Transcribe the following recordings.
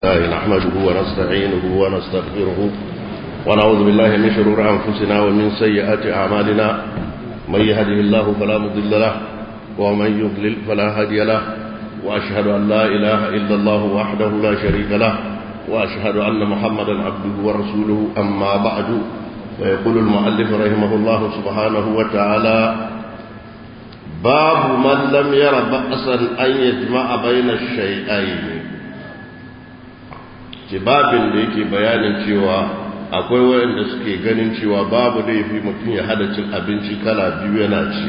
الله نحمده ونستعينه ونستغفره ونعوذ بالله من شرور أنفسنا ومن سيئات أعمالنا من يهده الله فلا مضل له ومن يضلل فلا هادي له وأشهد أن لا إله إلا الله وحده لا شريك له وأشهد أن محمدا عبده ورسوله أما بعد ويقول المؤلف رحمه الله سبحانه وتعالى باب من لم ير بأسا أن يجمع بين الشيئين babin da yake bayanin cewa akwai wayanda suke ganin cewa babu laifi mutum ya hada cin abinci kala biyu yana ci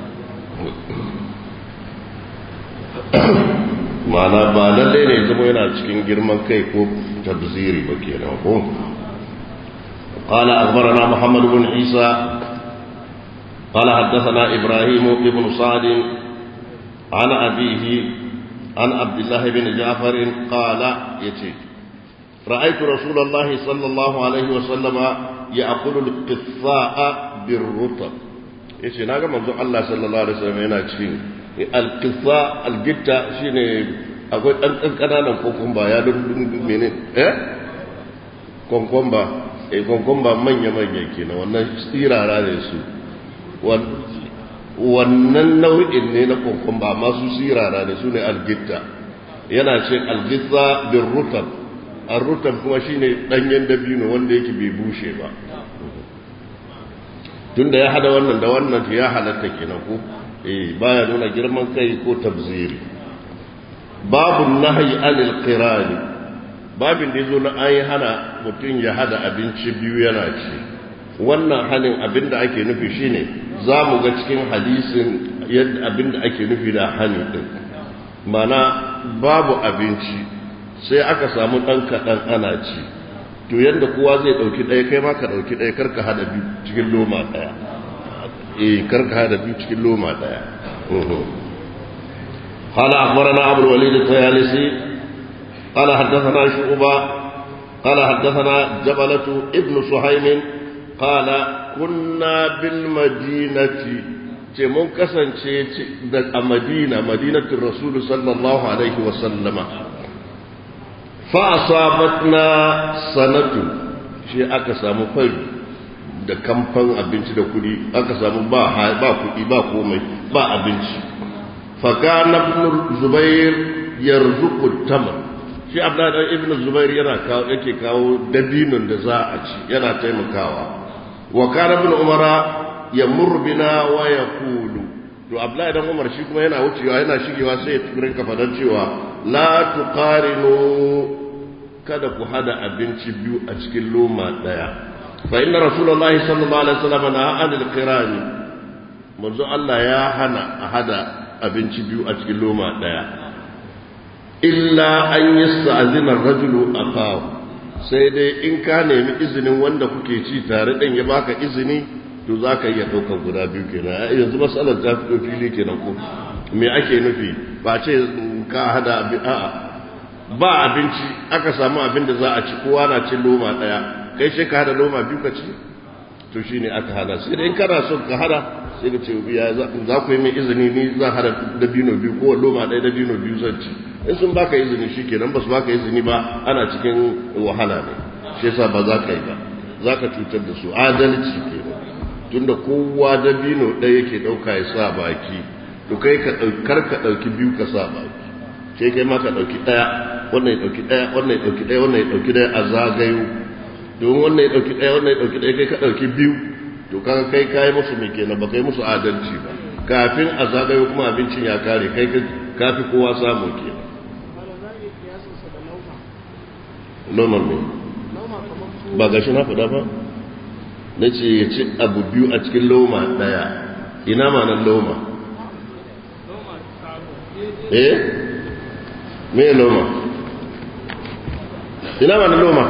mana ba lalle ne zama yana cikin girman kai ko tabziri ba kenan ko قال أخبرنا محمد بن عيسى قال حدثنا إبراهيم بن سعد عن أبيه عن عبد الله بن جعفر قال يتي رأيت رسول الله صلى الله عليه وسلم يأكل القثاء بالرطب yace na ga manzon Allah sallallahu alaihi wasallam yana cikin al-qissa al-gitta shine akwai dan kankananan kokumba ya dundun mene eh konkomba eh konkomba manya manya kenan wannan tsirara ne su wannan nau'in ne na konkomba amma su tsirara ne su ne al-gitta yana ce al-gitta bir rutab arrutan kuma shine danyen dabino wanda yake bai bushe ba tunda ya hada wannan da wannan ya halatta kenan ko eh baya nuna girman kai ko tabziri babu nahyi anil qirani babin da yazo na ayi hana mutum ya hada abinci biyu yana ci wannan hanin abinda ake nufi shine za mu ga cikin hadisin yadda abinda ake nufi da hani din mana babu abinci sai aka samu ɗan kaɗan ana ci to yadda kowa zai ɗauki ɗaya kai ma ka ɗauki ɗaya karka hada biyu cikin loma ɗaya eh karka hada biyu cikin loma ɗaya قال أخبرنا أبو الوليد الطيالسي قال حدثنا شعبة قال حدثنا جبلة ابن سهيم قال كنا بالمدينة ce mun kasance a madina madinatin rasulu sallallahu alaihi wasallama fa'asabatna sanatu shi aka samu fari da kamfan abinci da kudi aka samu ba ba kudi ba komai ba abinci fakana ibn zubair yarzuqu tamar shi abdullahi ibn zubair yana kawo yake kawo dabinon da za a ci yana taimakawa wa kana ibn umara yamur bina wa yaqulu to abdullahi dan umar shi kuma yana wucewa yana shigewa sai ya rinka fadar cewa la tuqarinu kada ku hada abinci biyu a cikin loma daya fa inna rasulullahi sallallahu alaihi wasallam na anil qirani manzo Allah ya hana a hada abinci biyu a cikin loma daya illa an yasta'zina ar-rajulu akahu sai dai in ka nemi izinin wanda kuke ci tare din ya baka izini to zaka iya daukar guda biyu kenan yanzu masalar ta fito fili kenan ko me ake nufi ba ce ka hada a'a ba abinci aka samu abin da za a ci kowa na cin loma daya kai sai ka hada loma biyu ka ci to shine aka hada sai da in kana son ka hada sai ka ce ya za ku yi min izini ni zan hada dabino biyu ko loma daya dabino biyu zan ci in sun baka izini shikenan ba su baka izini ba ana cikin wahala ne shi yasa ba za ka yi ba za ka cutar da su adalci kenan tunda kowa dabino ɗaya yake ɗauka ya sa baki to kai ka kar ka ɗauki biyu ka sa baki sai kai ma ka ɗauki ɗaya wannan ya ɗauki ɗaya wannan ya ɗauki ɗaya wannan ya ɗauki ɗaya a zagayo domin wannan ya ɗauki ɗaya wannan ya ɗauki ɗaya kai ka ɗauki biyu to kaga kai kayi musu mai kenan ba kai musu adalci ba kafin a zagayo kuma abincin ya kare kai ka fi kowa samu kenan noman ne ba gashi na faɗa ba na ce ya ci abu biyu a cikin loma ɗaya ina ma nan loma eh me loma ina ma loma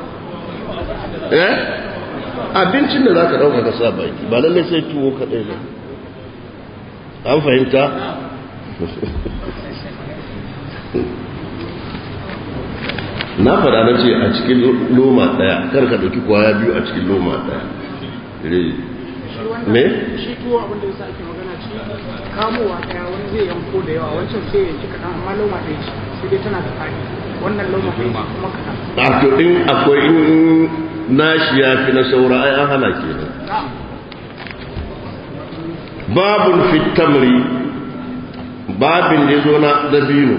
eh abincin da za ka ɗauka ka sa baki ba lallai sai tuwo kaɗai ba an fahimta na faɗa na ce a cikin loma ɗaya kar ka ɗauki kwaya biyu a cikin loma ɗaya me? shi tuwo abinda ya sa ake magana shi kamowa ɗaya wani zai yanko da yawa wancan sai yanki kaɗan amma loma ɗaya ce sai dai tana da fadi wannan loma kuma kaɗan a to in akwai in nashi ya fi na saura ai an hana kenan babun fitamri babin da ya zo na dabino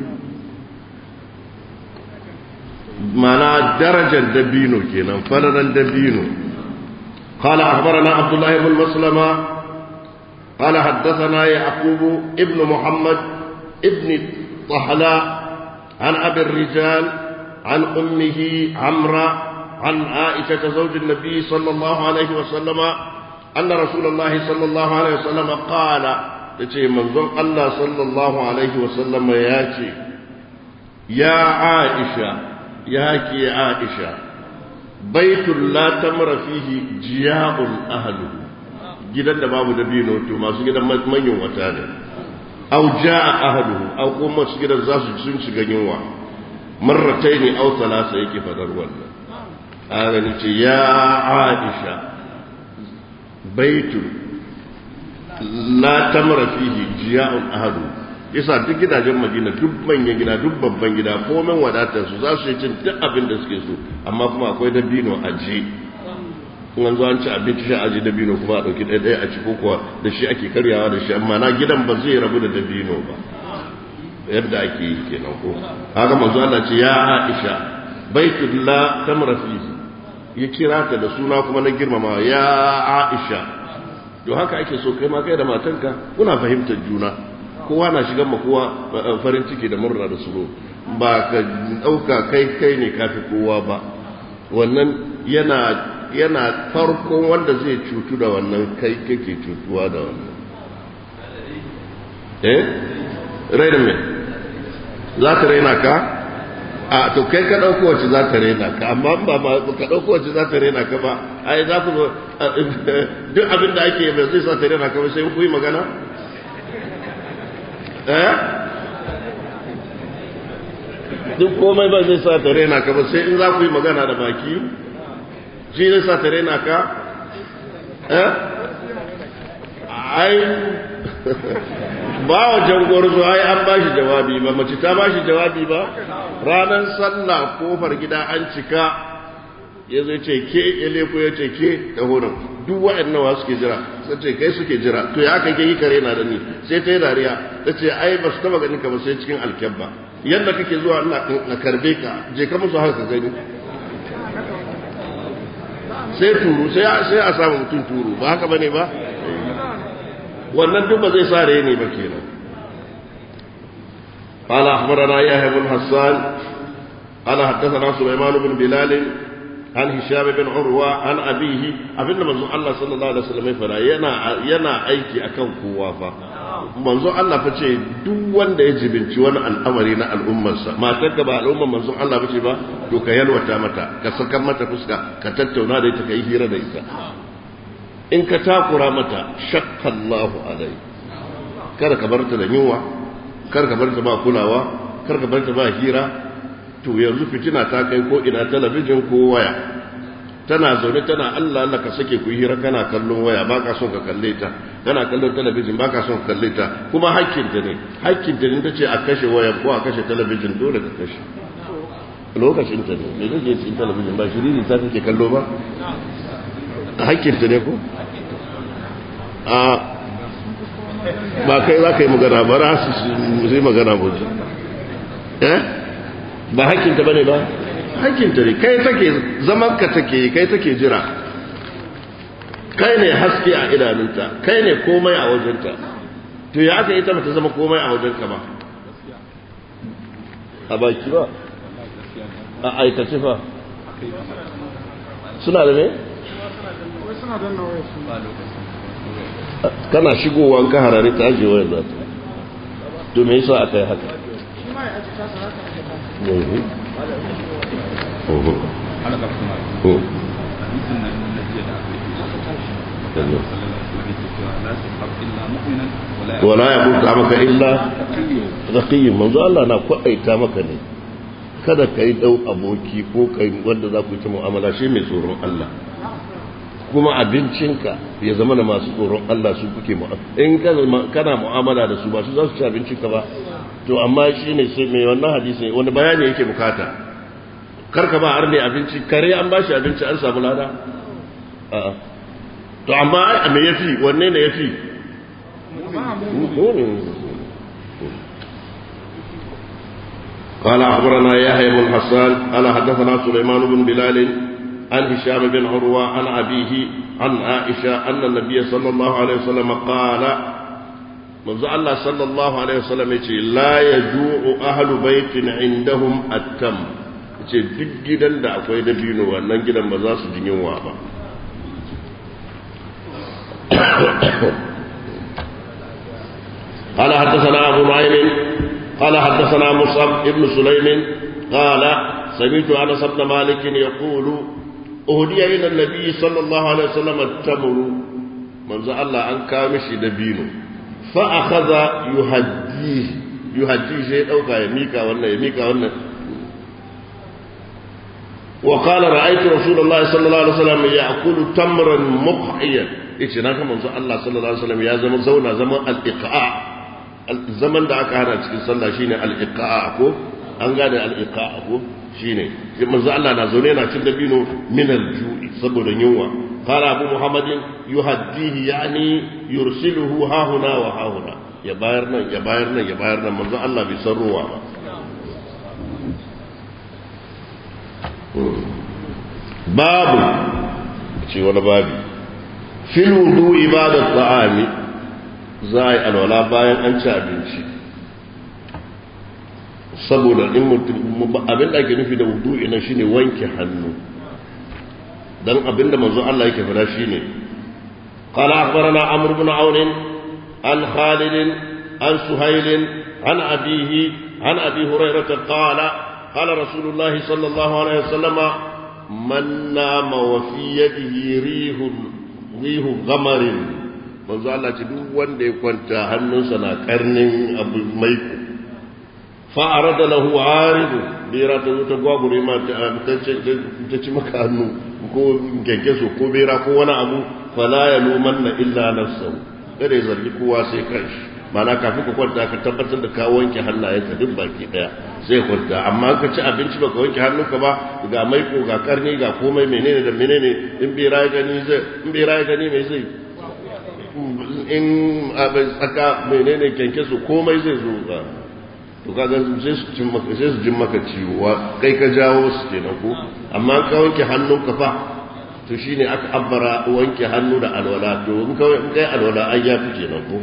mana darajar dabino kenan falalan dabino قال أخبرنا عبد الله بن مسلمة قال حدثنا يعقوب ابن محمد ابن طحلاء عن أبي الرجال عن أمه عمرة عن عائشة زوج النبي صلى الله عليه وسلم أن رسول الله صلى الله عليه وسلم قال يتي منظر الله صلى الله عليه وسلم ياتي يا عائشة ياكي عائشة بيت لا تمر فيه جياء أهله gidan da babu dabino to masu gidan manyan wata ne au jaa ahluhu au kuma masu gidan za su sun shiga yunwa marrataini au thalatha yake fadar wannan ana ce ya aisha baitu la tamra fihi jiya'un ahadu yasa duk gidajen madina duk manyan gida duk babban gida komen wadatar su za su yi cin duk abin da suke so amma kuma akwai dabino a ji in an zo an ci abinci shi aji dabino kuma a ɗauki ɗaya ɗaya a ci ko kuwa da shi ake karyawa da shi amma na gidan ba zai rabu da dabino ba yadda ake yi kenan ko haka manzo Allah ce ya Aisha baitullah tamra fihi ya kira ta da suna kuma na girmama ya Aisha to haka ake so kai ma kai da matanka kuna fahimtar juna kowa na shigan ma kowa farin ciki da murna da suru ba ka dauka kai kai ne kafi kowa ba wannan yana yana farkon wanda zai cutu da wannan kai kake cutuwa da wannan eh raina me za ta raina ka a to kai ka ɗauko wacce za ta raina ka amma ba ba ka ɗauko wacce za ta raina ka ba ai za ku duk abin da ake mai zai sa ta raina ka ba sai ku yi magana eh duk komai ba zai sa ta raina ka ba sai in za ku yi magana da baki shi zai sa ta raina ka eh ai ba wa jangorzo ai an ba shi jawabi ba mace ta ba shi jawabi ba ranar sallah kofar gida an cika ya zai ce ke ya leko ya ce ke da horon duk waɗannan wa suke jira sai ce kai suke jira to ya kai yi kare na da ni sai ta yi dariya ta ce ai ba su taba ganin ka ba sai cikin alkyabba yadda kake zuwa na karbe ka je ka musu haka gani sai turu sai a samu mutum turu ba haka bane ba wannan duk ba zai sa ne ba kenan قال أخبرنا يحيى بن حسان قال حدثنا سليمان بن بلال عن هشام بن عروة عن أبيه أبن منزو الله صلى الله عليه وسلم فلا ينا ينا أيكي أكن كوافا manzo Allah fa ce duk wanda ya jibinci wani al'amari na al'ummarsa matar ka ba al'ummar manzo Allah ba ce ba to ka yalwata mata ka saka mata fuska ka tattauna da ita ka yi hira da ita in ka takura mata shakka Allahu alai kada ka bar ta da yunwa kada ka bar ta ba kulawa kada ka bar ta ba hira to yanzu fitina ta kai ko ina talabijin ko waya tana zaune tana Allah Allah ka sake ku hira kana kallon waya ba ka son ka kalle ta kana kallon talabijin ba ka son ka kalle ta kuma hakkin ta ne hakkin ta ne ta ce a kashe waya ko a kashe talabijin dole ka kashe lokacin ta ne me kake cikin talabijin ba shiriri ta kake kallo ba hakkin ta ne ko a ba kai za ka yi magana ba ra su yi magana ba eh ba hakkinta ba ne ba hakkinta ne kai take zaman ka take kai take jira kai ne haske a idanunta kai ne komai a wajenta to ya aka ita mata zama komai a wajenka ba a baki ba a aikace fa suna da ne? suna danna waya su kana shigowa ka harare ta ajiye wayar za ta to me yasa aka yi haka shi ma ya aji tasa haka ake tasa Mhm. Mhm. halaka kuma Mhm. hadisin nan na jiya da aka yi aka tashi Allah sallallahu alaihi wasallam yake cewa la tusab illa mu'minan wala wala ya buka maka illa zakiyin manzo Allah na kwaɗaita maka ne kada ka yi ɗau aboki ko kai wanda za ku yi ta mu'amala shi mai tsoron Allah kuma abincinka ya zama da masu tsoron Allah su kuke mu'amala in ka zama- kana mu'amala da su ba su za su ci abincinka ba to amma shi ne sai mai wannan hadisi wani bayani yake bukata karka ba arne abinci kare an ba shi abinci an samu lada a'a to amma me yafi wanne ne yafi قال أخبرنا يحيى بن حسان قال حدثنا سليمان بن بلال عن هشام بن عروة عن أبيه عن عائشة أن النبي صلى الله عليه وسلم قال منذ الله صلى الله عليه وسلم يقول لا يجوع أهل بيت عندهم التم ce duk gidan da akwai dabino wannan gidan ba za su ji yunwa ba قال حدثنا أبو نعيم قال حدثنا مصعب ابن سليم قال سمعت أنس بن مالك يقول أهدي إلى النبي صلى الله عليه وسلم التمر من زال الله أن كامش دبينه فأخذ يهديه يهديه شيء أو يميكا ولا يميكا ولا وقال رأيت رسول الله صلى الله عليه وسلم يأكل تمرا مقحيا إيش ناكا من الله صلى الله عليه وسلم يا زمن زونا زمن الإقعاء zaman da aka hana cikin sallah shine al-iqa'a ko an gane al-iqa'a ko shine manzo Allah na zaune yana cin dabino min al-ju'i saboda yunwa qala abu muhammadin yuhaddihi yani yursiluhu ha huna wa ha huna ya bayar nan ya bayar nan ya bayar nan manzo Allah bai san ruwa ba babu ce wani babi fil wudu ibadat ta'ami za a yi alwala bayan an ci abinci saboda in mutum abin da ake nufi da wudu'i na shine wanke hannu dan abin da manzo Allah yake fada shine qala akhbarana amr ibn aun an khalid an suhayl an abihi an abi hurairah qala qala rasulullah sallallahu alaihi wasallam man nama wa fi yadihi rihun rihu ghamarin manzo Allah ce duk wanda ya kwanta hannunsa na karnin abu mai fa arada lahu aridu bera ta zo ta gwagure ma ta ci maka hannu ko gengeso ko bera ko wani abu fala ya luman na illa nafsahu kada ya zargi kowa sai kanshi mana kafin ka kwanta ka tabbatar da ka wanke hannayenka duk baki daya sai kwanta amma ka ci abinci baka wanke hannunka ba ga maiko ga karni ga komai menene da menene in bera ya gani zai in bera ya gani mai zai in abin tsaka menene kyanke su komai zai zo ba to kaga sai su jin maka sai su jin maka ciwo kai ka jawo su kenan ko amma ka wanke hannunka fa to shine aka abbara wanke hannu da alwala to in ka in kai alwala ai ya fi kenan ko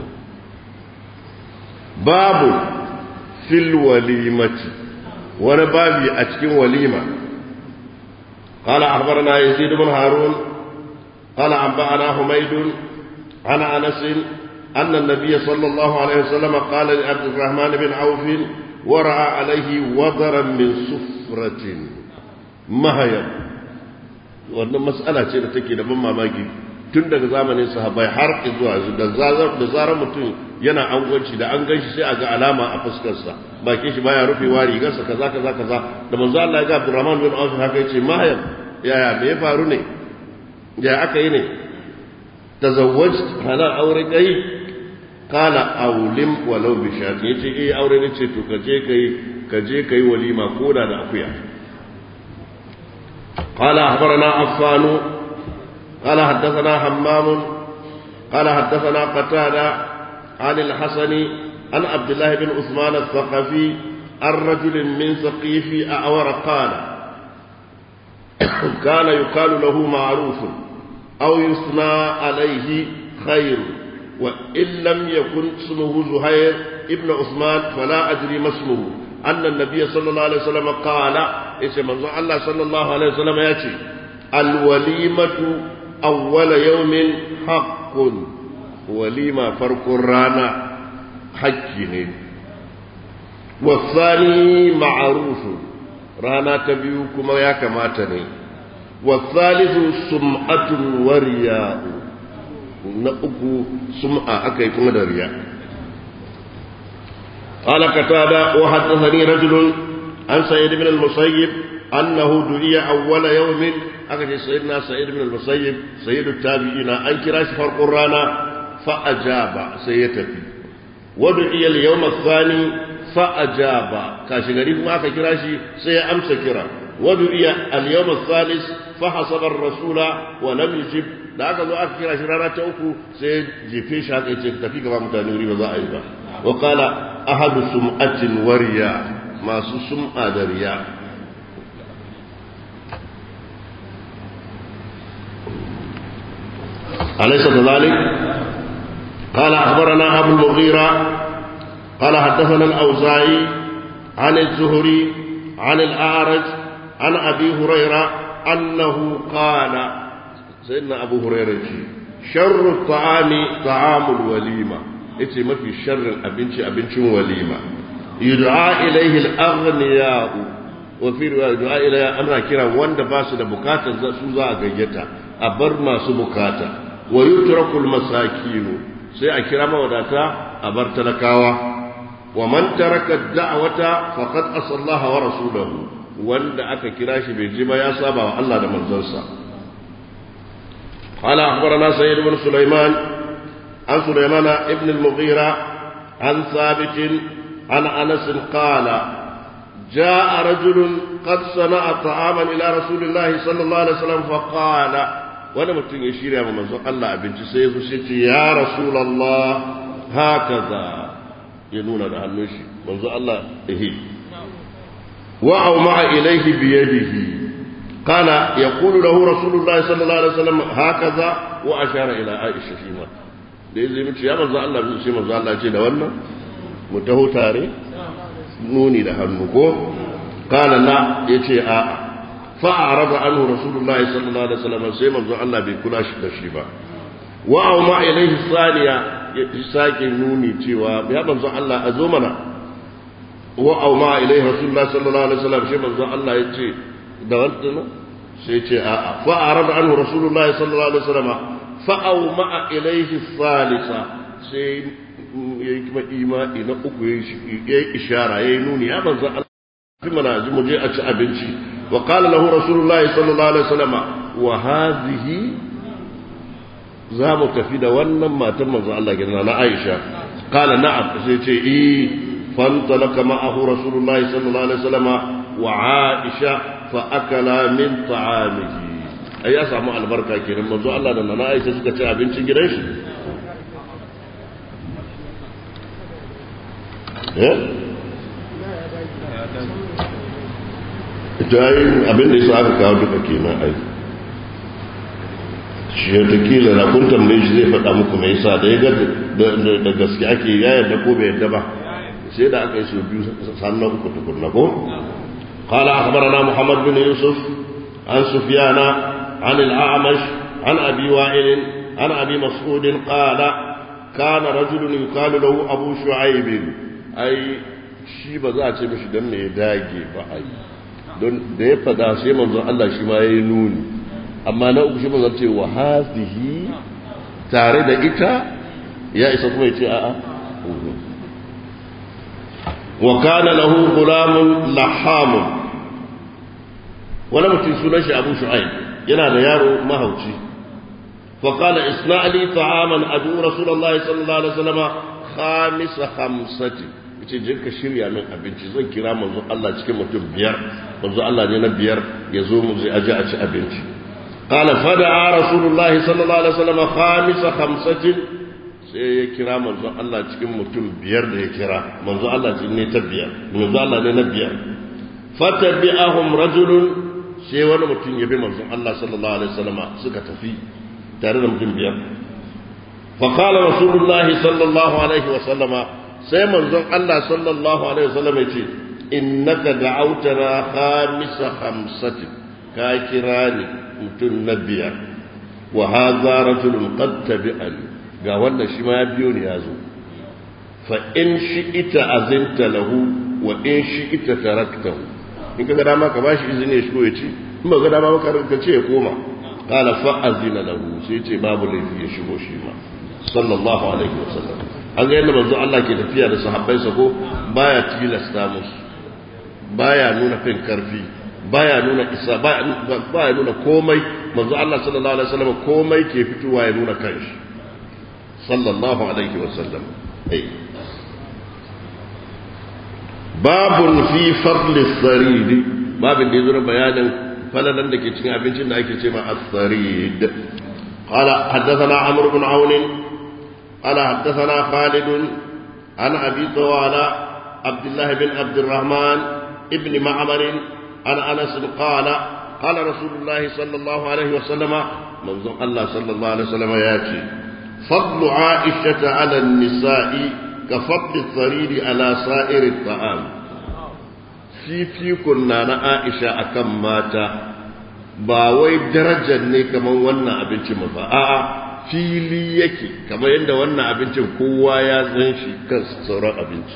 babu fil walimati wani babi a cikin walima قال أخبرنا يزيد بن هارون قال أنبأنا حميد عن انس ان النبي صلى الله عليه وسلم قال لعبد الرحمن بن عوف ورأى عليه وضرا من سفرة مهيا wannan mas'ala ce da take da ban mamaki tun daga zamanin sahabbai har zuwa yanzu da zarar da zarar mutum yana angwanci da an ganshi sai a ga alama a fuskarsa bakin shi baya rufewa rigarsa kaza kaza kaza da manzo Allah ya ga Abdurrahman bin Auf haka yace mahayam yaya me ya faru ne ya aka yi ne tazawwajt hana aure kai kala aulim walau bi shati yace eh aure ne ce to kaje kai kaje kai walima koda da akuya qala akhbarana affan qala hadathana hammam qala hadathana qatada عن الحسن عن عبد الله بن عثمان الثقفي عن رجل من ثقيف أعور قال كان يقال له معروف أو يثنى عليه خير وإن لم يكن اسمه زهير ابن عثمان فلا أدري ما اسمه أن النبي صلى الله عليه وسلم قال اسم الله صلى الله عليه وسلم يأتي الوليمة أول يوم حق وليمة فرق الرانا حج والثاني معروف رانا تبيوكما يا كماتني والثالث سمعة ورياء نأكو سمعة أكيكم درياء قال قتادة وحدثني رجل عن سيد بن المسيب أنه دعي أول يوم أكد سيدنا سيد بن المسيب سيد التابعين أن كراش فرق الرانا فأجاب سيتفي ودعي اليوم الثاني فأجاب كاشغري ما كراشي سي أمس كرا ودعي اليوم الثالث فحسب الرسول ولم يجب da aka zo aka kira shi rana ta uku sai jefe shi haka yace tafi gaba mutane wuri ba za a yi ba wa qala ahadu sum'atin wariya masu sum'a da riya أليس كذلك؟ قال أخبرنا أبو المغيرة قال حدثنا الأوزاعي عن الزهري عن الأعرج عن أبي هريرة أنه قال سيدنا أبو هريرة شر الطعام طعام الوليمة إتي ما في شر أبنش أبنش وليمة يدعى إليه الأغنياء وفي رواية يدعى إليه أنا كرا وند باس بكاتا سوزا غيتا أبر ما سبكاتا ويترك المساكين سيأكرا موداتا أبر تلكاوا ومن ترك الدعوة فقد أصى الله ورسوله وند أكا كراش بجيما يا صابا والله ده منزلسا قال أخبرنا سيد بن سليمان عن سليمان ابن المغيرة عن ثابت عن أنس قال جاء رجل قد صنع طعاما إلى رسول الله صلى الله عليه وسلم فقال wani mutum ya shirya ma manzon Allah abinci sai ya zo sai ce ya rasulullah hakaza ya nuna da hannun shi manzon Allah ehe wa aw ma'a ilayhi bi yadihi qala yaqulu lahu rasulullah sallallahu alaihi wasallam hakaza wa ashara ila aisha shima da yazo mace ya manzon Allah sai manzon Allah ce da wannan mu taho tare nuni da hannu ko qala la yace a'a فأعرض عنه رسول الله صلى الله عليه وسلم سيما زو الله بكلاش دشيبا وأوما إليه الثانية يساكي نوني تيوا بهذا زو الله أزومنا وأوما إليه رسول الله صلى الله عليه وسلم سيما زو الله يتي دوانتنا سيتي آآ فأعرض عنه رسول الله صلى الله عليه وسلم فأوما إليه الثالثة سي يكما إيمائي نأكو يشارة ينوني يا من زو الله في منازل مجيء أتش أبنشي وقال له رسول الله صلى الله عليه وسلم وهذه za mu tafi da wannan matan manzo Allah gidan na Aisha qala na'am sai ce eh fantalaka ma'ahu rasulullahi sallallahu alaihi wasallam wa Aisha fa akala min ta'amihi ai ya samu albarka kenan manzo Allah da na Aisha suka ci abincin gidan shi eh jayin abin da yasa aka kawo duka kenan ai shi ya takila na kun tambaye shi zai faɗa muku mai yasa da ya ga da gaske ake ya yarda ko bai yarda ba sai da aka yi su biyu sannan uku tukunna ko قال أخبرنا محمد بن يوسف عن سفيان عن الأعمش عن أبي وائل عن أبي مسعود قال كان رجل يقال له أبو شعيب أي shi ba za a ce mishi don me ya dage ba ai don da ya fada sai manzon Allah shi ma yayi nuni amma na uku shi manzon ce wa hazihi tare da ita ya isa kuma ya ce a'a wa kana lahu gulamun lahamun wani mutum sunan shi abu shu'aib yana da yaro mahauci فقال اصنع لي طعاما ادعو رسول الله صلى الله عليه وسلم خامس خمسه yace je ka shirya min abinci zan kira manzo Allah cikin mutum biyar manzo Allah ne na biyar ya zo mu zai aje a ci abinci qala fada'a rasulullahi sallallahu alaihi wasallam khamisa khamsatin sai ya kira manzo Allah cikin mutum biyar da ya kira manzo Allah ne ta biyar manzo Allah ne na biyar fatabi'ahum rajulun sai wani mutum ya bi manzo Allah sallallahu alaihi wasallam suka tafi tare da mutum biyar فقال رسول الله صلى الله عليه وسلم sai manzon Allah sallallahu alaihi wasallam ya ce innaka da'autana khamisa khamsati ka kira ni mutum na biyar wa hadha rajulun qad tabi'ani ga wannan shi ma ya biyo ni ya zo fa in shi'ita azinta lahu wa in shi'ita taraktahu in ka ga dama ka bashi izini ya shigo ya ci in ba ga dama ka ce ya koma qala fa azina lahu sai ce babu laifi ya shigo shi ma sallallahu alaihi wasallam an ga yadda manzo Allah ke tafiya da sahabbansa ko baya tilasta musu baya nuna fin karfi baya nuna isa baya nuna komai manzo Allah sallallahu alaihi wasallam komai ke fitowa ya nuna kanshi sallallahu alaihi wasallam ai babun fi fadli saridi babin da ya zo bayanin falalan da ke cikin abincin da ake ce ma as-sarid قال حدثنا عمرو بن عون قال حدثنا خالد عن ابي طوال عبد الله بن عبد الرحمن ابن معمر عن انس قال قال رسول الله صلى الله عليه وسلم منظر الله صلى الله عليه وسلم ياتي فضل عائشه على النساء كفضل الثريد على سائر الطعام في في كنا عائشه اكم ماتا ba wai darajar ne kamar wannan abincin ba a'a fili yake kamar yadda wannan abincin kowa ya san shi kan sauran abinci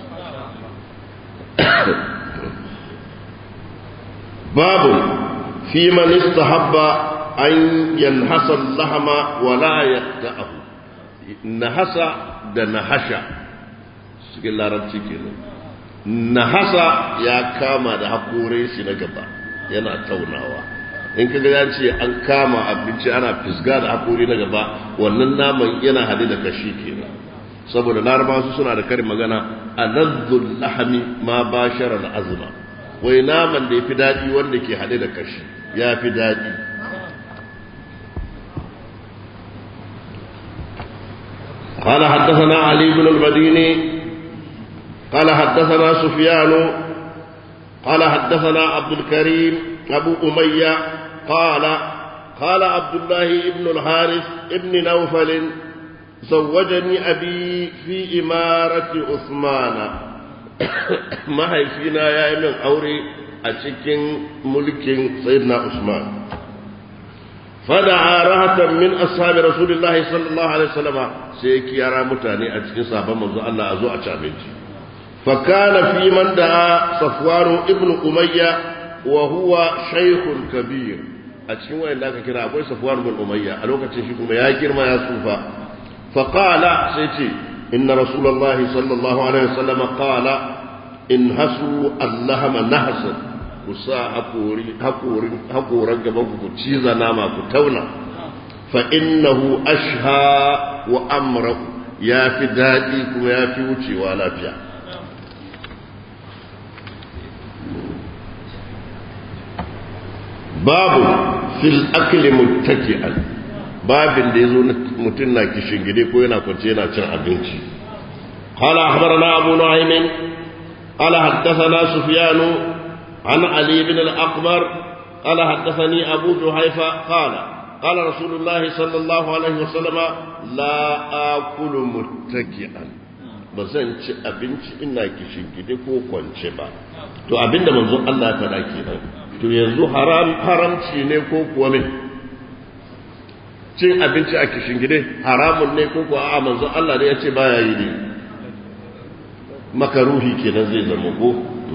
babu fi man istahabba an yanhasa lahama wa la yaqta'ahu nahasa da nahasha cikin larabci kenan nahasa ya kama da hakorin shi na gaba yana taunawa in kaga ya ce an kama abinci ana fisga da hakori na gaba wannan naman yana hade da kashi kenan saboda larabawa su suna da karin magana alazzul lahami ma bashara azma wai naman da yafi dadi wanda ke hade da kashi ya fi dadi قال حدثنا علي بن المديني قال حدثنا سفيان قال حدثنا عبد الكريم أبو أمية قال قال عبد الله بن الحارث ابن نوفل زوجني أبي في إمارة عثمان ما هي فينا يا من أوري أشكين ملك سيدنا عثمان فدعا رهة من أصحاب رسول الله صلى الله عليه وسلم سيكي يرى متاني أشكين صحابة منذ الله أزوء أشابنتي فكان في من دعا صفوان ابن أمية وهو شيخ كبير أتشين وين ذاك كنا أبوي صفوان بن أمية ألوك تشيكم يا كرما يا صوفا فقال سيتي إن رسول الله صلى الله عليه وسلم قال انهسوا اللهم نهسا kusa haƙoran gaban ku ciza nama ku tauna fa innahu ashha wa amra ya fi daɗi kuma ya fi wucewa lafiya babu fil akli muttaki'an babin da yazo mutum na kishin gide ko yana kwance yana cin abinci qala akhbarana abu nu'aym qala haddathana sufyan an ali ibn al-aqbar qala haddathani abu juhayfa qala qala rasulullah sallallahu alaihi wasallam la akulu muttaki'an ba zan ci abinci ina kishin gide ko kwance ba to abinda manzon Allah ya faɗa kenan to yanzu haram haramci ne ko kuwa me cin abinci a kishin gide haramun ne ko kuwa a manzon Allah ne ya ce baya yi ne makaruhi kenan zai zama ko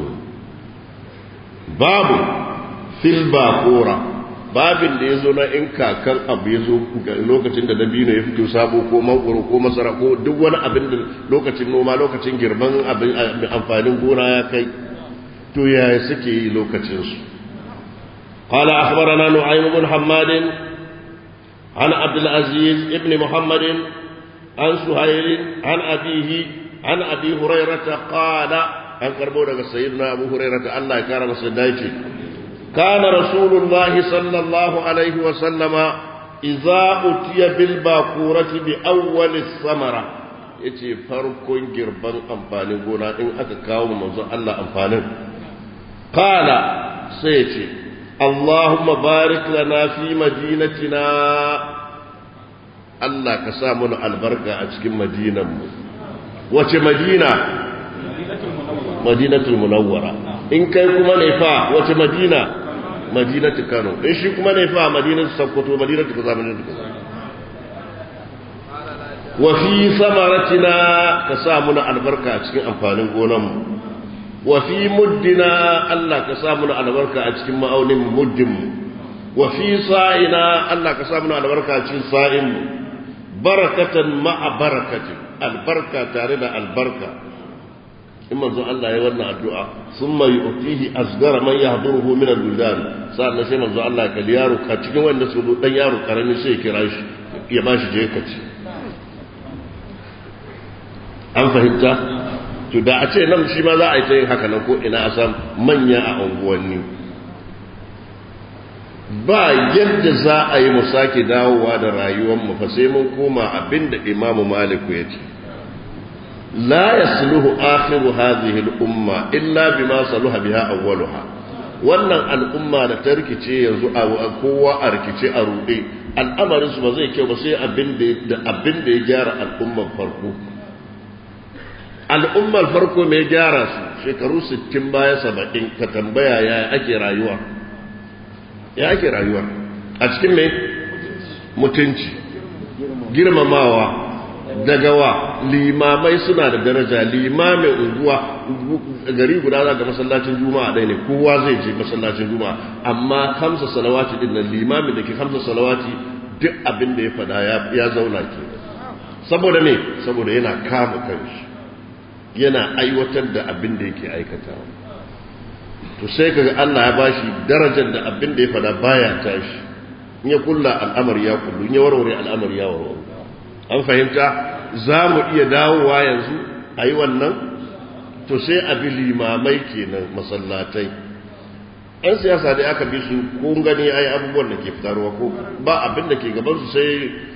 babu fil bakora babin da ya zo na in kakan abu ya zo lokacin da dabino ya fito sabo ko mangoro ko masara ko duk wani abin da lokacin noma lokacin girman amfanin gona ya kai to yaya suke yi lokacinsu قال أخبرنا نعيم بن حماد عن عبد العزيز ابن محمد عن سهيل عن أبيه عن أبي هريرة قال عن كربونة سيدنا أبو هريرة الله كرم سيدايتي كان رسول الله صلى الله عليه وسلم إذا أتي بالباكورة بأول الثمرة yace farkon girban amfanin gona in aka kawo manzon Allah amfanin qala sai yace اللهم بارك لنا في مدينتنا الله كسامنا البركة أشكي مدينة وش مدينة مدينة المنورة إن كان كما نفا وش مدينة مدينة كانوا إن شي كما نفا مدينة سبكتو مدينة كذا مدينة كذا وفي ثمرتنا كسامنا البركة أشكي أنفانين قونم وفي مدنا الله كسامنا البركة أتكم مأون مدم وفي صائنا الله كسامنا البركة أتكم صائم بركة مع بركة البركة تارد البركة إما زو الله يولنا الدعاء ثم يؤتيه أصغر من يحضره من البلدان صار نسي من زو الله كاليارو كاتكم وين نسودو دن يارو كرمي سي كرايش يباش جيكتي أم فهمت to da a ce nan shi ma za a yi ta yin haka nan ko ina a san manya a unguwanni ba yadda za a yi mu sake dawowa da rayuwarmu fa sai mun koma abinda imamu maliku ya ce la yasluhu akhiru hadhihi al-umma illa bima saluha biha awwaluha wannan al'umma da ta rikice yanzu a kowa a rikice a ruɗe al'amarin su ba zai kyau ba sai abin da abin da ya gyara al'ummar farko al'ummar farko mai gyara su shekaru 60 baya 70 ka tambaya ya ake rayuwa ya ake rayuwa a cikin mai mutunci girmamawa daga wa limamai suna da daraja limamin unguwa gari guda za ga masallacin juma'a ɗaya ne kowa zai je masallacin juma'a amma kamsa salawati din nan limamin da ke kamsa salawati duk abin da ya fada ya zauna ke saboda me saboda yana kama kanshi yana aiwatar da abin da yake aikatawa to sai kaga Allah ya bashi darajar da abin da ya fada baya tashi in ya kulla al'amari ya kullu in ya warware al'amari ya warware an fahimta za mu iya dawowa yanzu a yi wannan to sai a bi limamai kenan masallatai yan siyasa dai aka bi su ko gani ai abubuwan da ke fitarwa ko ba abin da ke gaban su sai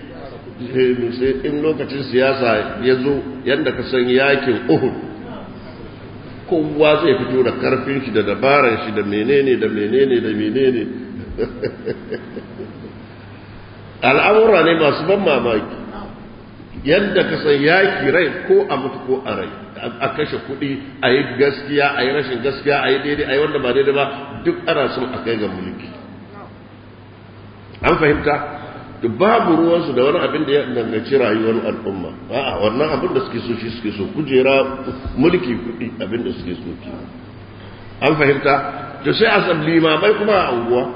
in lokacin siyasa ya zo yadda ka san yakin uhud kowa zai fito da karfin shi da dabaran shi da menene da menene da menene al'amura ne masu ban mamaki yadda ka san yaki rai ko a mutu ko a rai a kashe kuɗi a yi gaskiya a yi rashin gaskiya a yi daidai a yi wanda ba daidai ba duk ana son a kai ga mulki an fahimta babu ruwansu da wani abin da ya danganci rayuwar al'umma a'a wannan abin da suke so shi suke so kujera mulki kuɗi abin da suke so ke an fahimta to sai a san limamai kuma a unguwa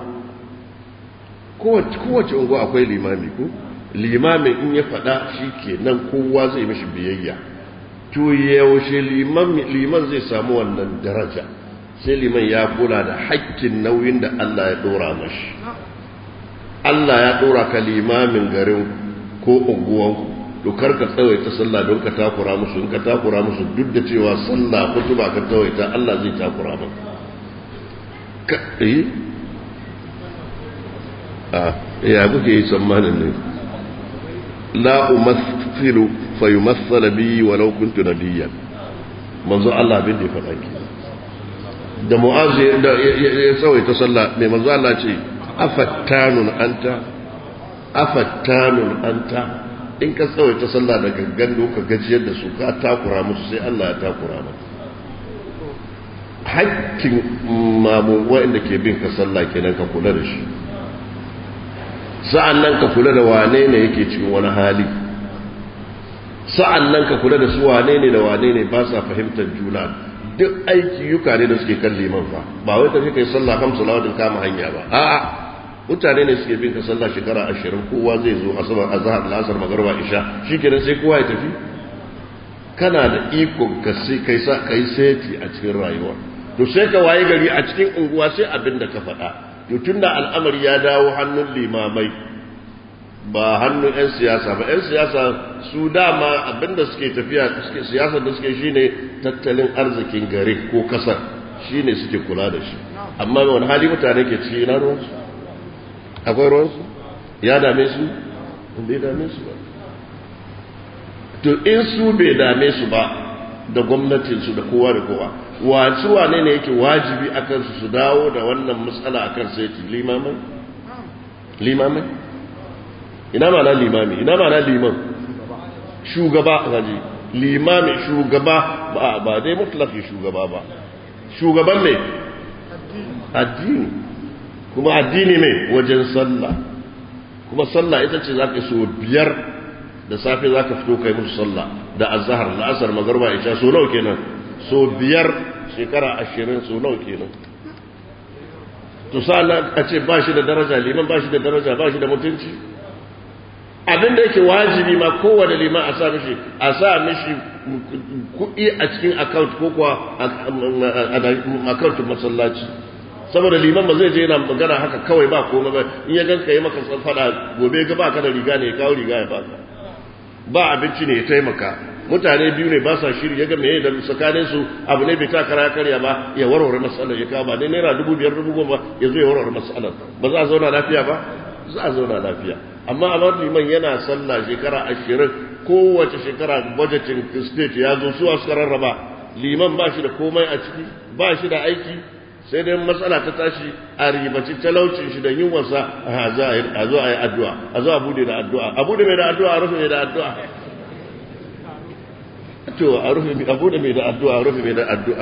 kowace unguwa akwai limami ko limamin in ya faɗa shi ke nan kowa zai mashi biyayya to yaushe liman zai samu wannan daraja sai liman ya kula da hakkin nauyin da Allah ya ɗora mashi Allah ya ɗora ka limamin garin ko unguwanku to kar ka tsawaita sallah don ka takura musu in ka takura musu duk da cewa sallah kutuba ka tsawaita Allah zai takura maka ka eh a ya kuke yi tsammanin ne la umathilu fa yumassala bi walau kuntu nabiyyan manzo Allah bin da ya faɗa ki da mu'azi da ya tsawaita sallah mai manzo Allah ce afattanun anta afattanun anta in ka tsawaita sallah da gangan ka gajiyar da su ka takura musu sai Allah ya takura maka hakkin mamu waɗanda ke bin ka sallah kenan ka kula da shi sa'an nan ka kula da wane ne yake cikin wani hali sa'an nan ka kula da su wane ne da wane ne ba sa fahimtar juna duk aiki yuka ne da suke kan liman fa ba wai tafi kai sallah kam salawatin kama hanya ba a'a mutane ne suke bin ka sallah shekara ashirin kowa zai zo asabar azhar lasar magarba isha shikenan sai kowa ya tafi kana da ikon ka sai kai sa kai seti a cikin rayuwa to sai ka waye gari a cikin unguwa sai abin da ka faɗa to tunda al'amari ya dawo hannun limamai ba hannun 'yan siyasa ba 'yan siyasa su dama abinda suke tafiya suke siyasar da suke shine tattalin arzikin gari ko kasar shine suke kula da shi amma wani hali mutane ke ci na ruwansu akwai ruwansu ya dame su bai dame su ba to in su bai dame su ba da gwamnatinsu da kowa da kowa wasu wane ne yake wajibi a kansu su dawo da wannan matsala a kan sai limamai limamai ina mana limami ina mana liman shugaba gaji limami shugaba ba ba dai mutlaki shugaba ba shugaban mai addini kuma addini mai wajen sallah kuma sallah ita ce za ka so biyar da safe za ka fito kai musu sallah da azahar la'asar magarba isha so nawa kenan so biyar shekara ashirin so nawa kenan to sa'an a ce ba shi da daraja liman ba shi da daraja ba shi da mutunci abin da yake wajibi ma kowane liman a sa mishi a sa mishi kuɗi a cikin account ko kuwa account masallaci saboda liman ba zai je yana magana haka kawai ba komai ba in ya ganka yi maka fada gobe ga baka da riga ne ya kawo riga ya baka ba abinci ne ya taimaka mutane biyu ne ba sa shiri ya ga meye da tsakanin su abu ne bai ta kara karya ba ya warware matsalar ya kawo ba dai naira dubu biyar dubu goma ya zo ya warware matsalar ba za a zauna lafiya ba za a zauna lafiya amma a bar liman yana sallah shekara ashirin kowace shekara budgeting state ya zo su suka rarraba liman ba shi da komai a ciki ba shi da aiki sai dai matsala ta tashi a ribaci talaucin shi da yunwarsa a zo a yi addu'a a zo a bude da addu'a a bude mai da addu'a a rufe mai da addu'a to a rufe mai a bude mai da addu'a a rufe mai da addu'a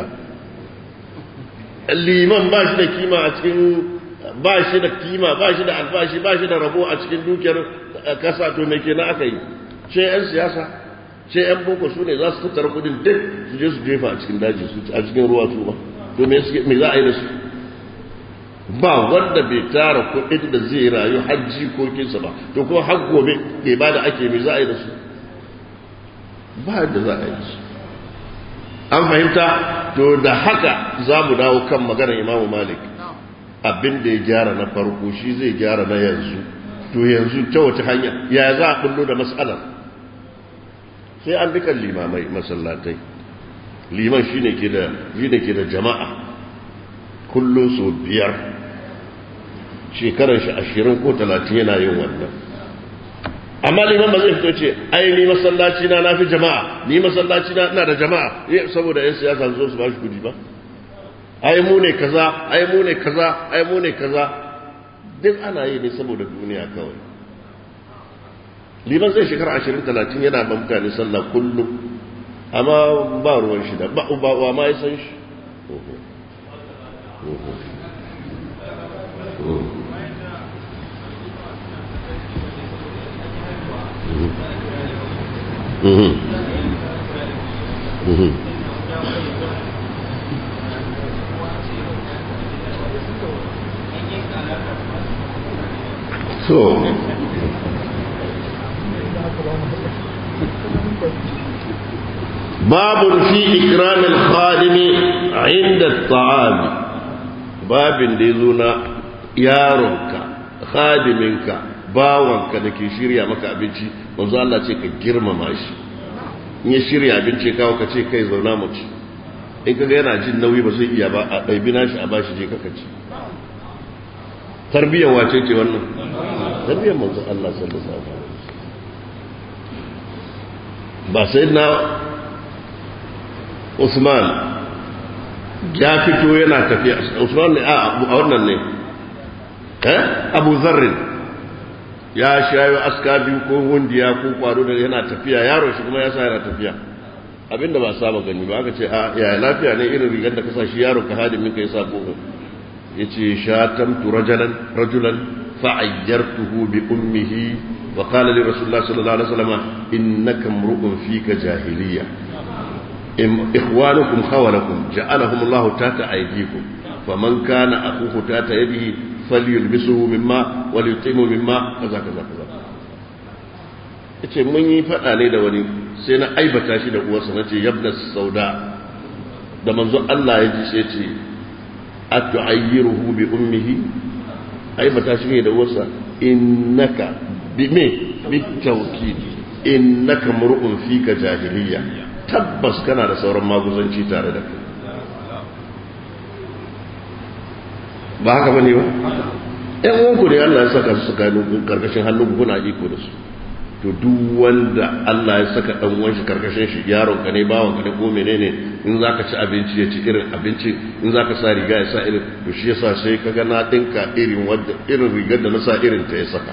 liman ba shi da kima a cikin ba shi da kima ba shi da albashi ba shi da rabo a cikin dukiyar kasa to me kenan aka yi ce yan siyasa ce yan boko su ne za su tattara kudin duk su je su jefa a cikin daji su a cikin ruwa su ba to me za a yi da su ba wanda bai tara kudin da zai rayu hajji ko kinsa ba to kuma har gobe ke ba da ake me za a yi da su ba da za a yi da su an fahimta to da haka za mu dawo kan maganar imamu malik abin da ya gyara na farko shi zai gyara na yanzu to yanzu ta wace hanya ya za a kullo da matsalar sai an bi kan limamai masallatai liman shi ne ke da jama'a kullum su biyar shekarar shi ashirin ko talatin yana yin wannan amma liman ba zai fito ce ai ni masallaci na na fi jama'a ni masallaci na ina da jama'a saboda yan siyasa zo su ba shi kudi ba ai mu ne kaza ai mu ne kaza ai mu ne kaza duk ana yi ne saboda duniya kawai liman zai shekara ashirin talatin yana ba mutane sallah kullum amma ba ruwan shi da ba ba ma ya san shi so باب في إكرام الخادم عند الطعام باب ديزونا يارونك خادمك bawanka da ke shirya maka abinci manzo Allah ce ka girmama shi in ya shirya abinci kawo ka ce kai zauna mu ci in kaga yana jin nauyi ba zai iya ba a ɗaibi nashi a bashi je kaka ci tarbiyyar wace ce wannan tarbiyyar manzo Allah sallallahu alaihi wasallam ba sai na Usman ya fito yana tafiya Usman ne a wannan ne eh Abu Zarr ya shayo aska biyu ko hundiya ko kwaro da yana tafiya yaro shi kuma ya sa yana tafiya abinda ba saba gani ba aka ce a ya lafiya ne irin rigar da ka sa shi yaro ka hadimin ka yasa ko yace shatamtu rajulan rajulan fa'ayyartuhu bi ummihi wa qala li rasulillah sallallahu alaihi wasallam innaka mru'un fika jahiliya ikhwanukum khawalakum ja'alahum Allah tata aydikum faman kana akhuhu tata yadihi falyulbisuhu mimma walyutimu mimma kaza kaza kaza yace mun yi fada ne da wani sai na aibata shi da uwarsa nace yabna sauda da manzo Allah ya ji sai ce atu'ayyiruhu bi ummihi aibata shi ne da uwarsa innaka bi me bi tawkid innaka mur'un fika jahiliya tabbas kana da sauran maguzanci tare da kai ba haka bane ba ɗan uwanku ne Allah ya saka su tsakanin karkashin hannun kuna iko da su to duk wanda Allah ya saka dan uwan shi karkashin shi yaron ka ne bawon ka ne ko menene in zaka ci abinci ya ci irin abinci in zaka sa riga ya sa irin to shi yasa sai kaga na dinka irin wanda irin rigar da na sa irin ta ya saka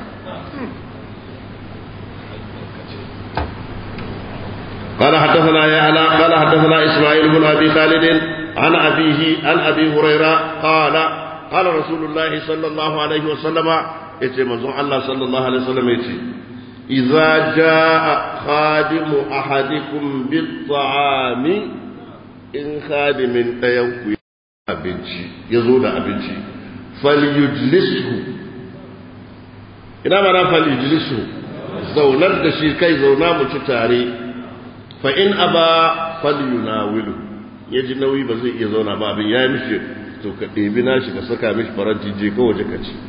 قال حدثنا يا علا قال حدثنا اسماعيل بن ابي خالد عن ابيه عن ابي هريره قال قال رسول الله صلى الله عليه وسلم يتي منزون الله صلى الله عليه وسلم يتي إذا جاء خادم أحدكم بالطعام إن خادم ينكو abinci ya zo da abinci falyujlishu ina mana falyujlishu zaunar da shi kai zauna mu ci tare fa in aba falyunawilu ya ji nauyi ba zai iya zauna ba abin ya yi mishi to ka ɗebi nashi ka saka mishi faranti je ka waje ka ci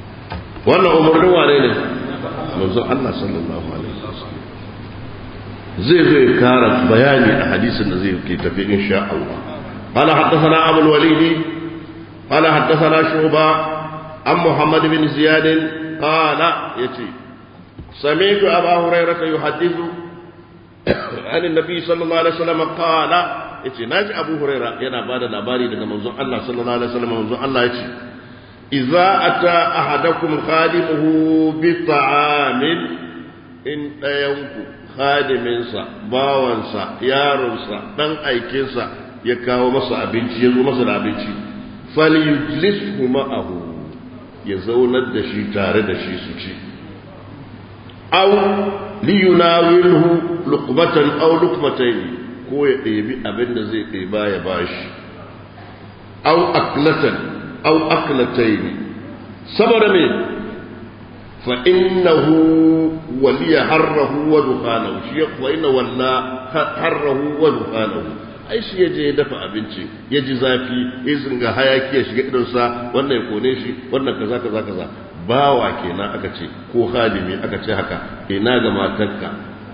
wannan umarnin wane ne manzo Allah sallallahu alaihi wasallam zai zo ya kara bayani a hadisin da zai ke tafi insha Allah قال حدثنا أبو الوليد قال حدثنا شعبة عن محمد بن زياد قال يتي سمعت أبا هريرة يحدث عن النبي صلى الله عليه وسلم قال يتي ناجي أبو هريرة ينا بعد الأباري لك منظر الله صلى الله عليه وسلم منظر الله يتي إذا أتى أحدكم خادمه بطعام إن ينكو خادمنسا باوانسا يارنسا دان أيكنسا يكاو مسا أبنتي يزو مسا أبنتي فليجلسه معه يزونا دشي تارد دشي سوشي أو ليناوله لقمة أو لقمتين ko ya ɗebi abin da zai ɗeba ya bashi au aklatan au aklatai saboda me fa innahu waliya harrahu wa dukhanahu shi fa inna walla harrahu wa dukhanahu ai shi yaje ya dafa abinci ya ji zafi ya zinga hayaki ya shiga idonsa wannan ya kone shi wannan kaza kaza kaza bawa kenan aka ce ko halimi aka ce haka ina ga matarka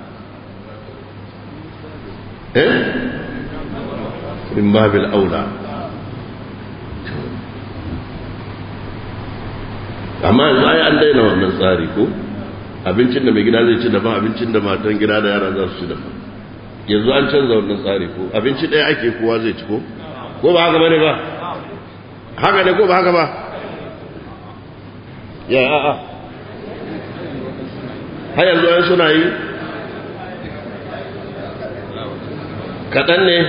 eh min babil aula amma yanzu ai an daina wannan tsari ko abincin da mai gida zai ci daban abincin da matan gida da yara za su ci daban yanzu an canza wannan tsari ko abinci ɗaya ake kowa zai ci ko ko ba haka bane ba haka ne ko ba haka ba ya a'a har yanzu an suna yi kaɗan ne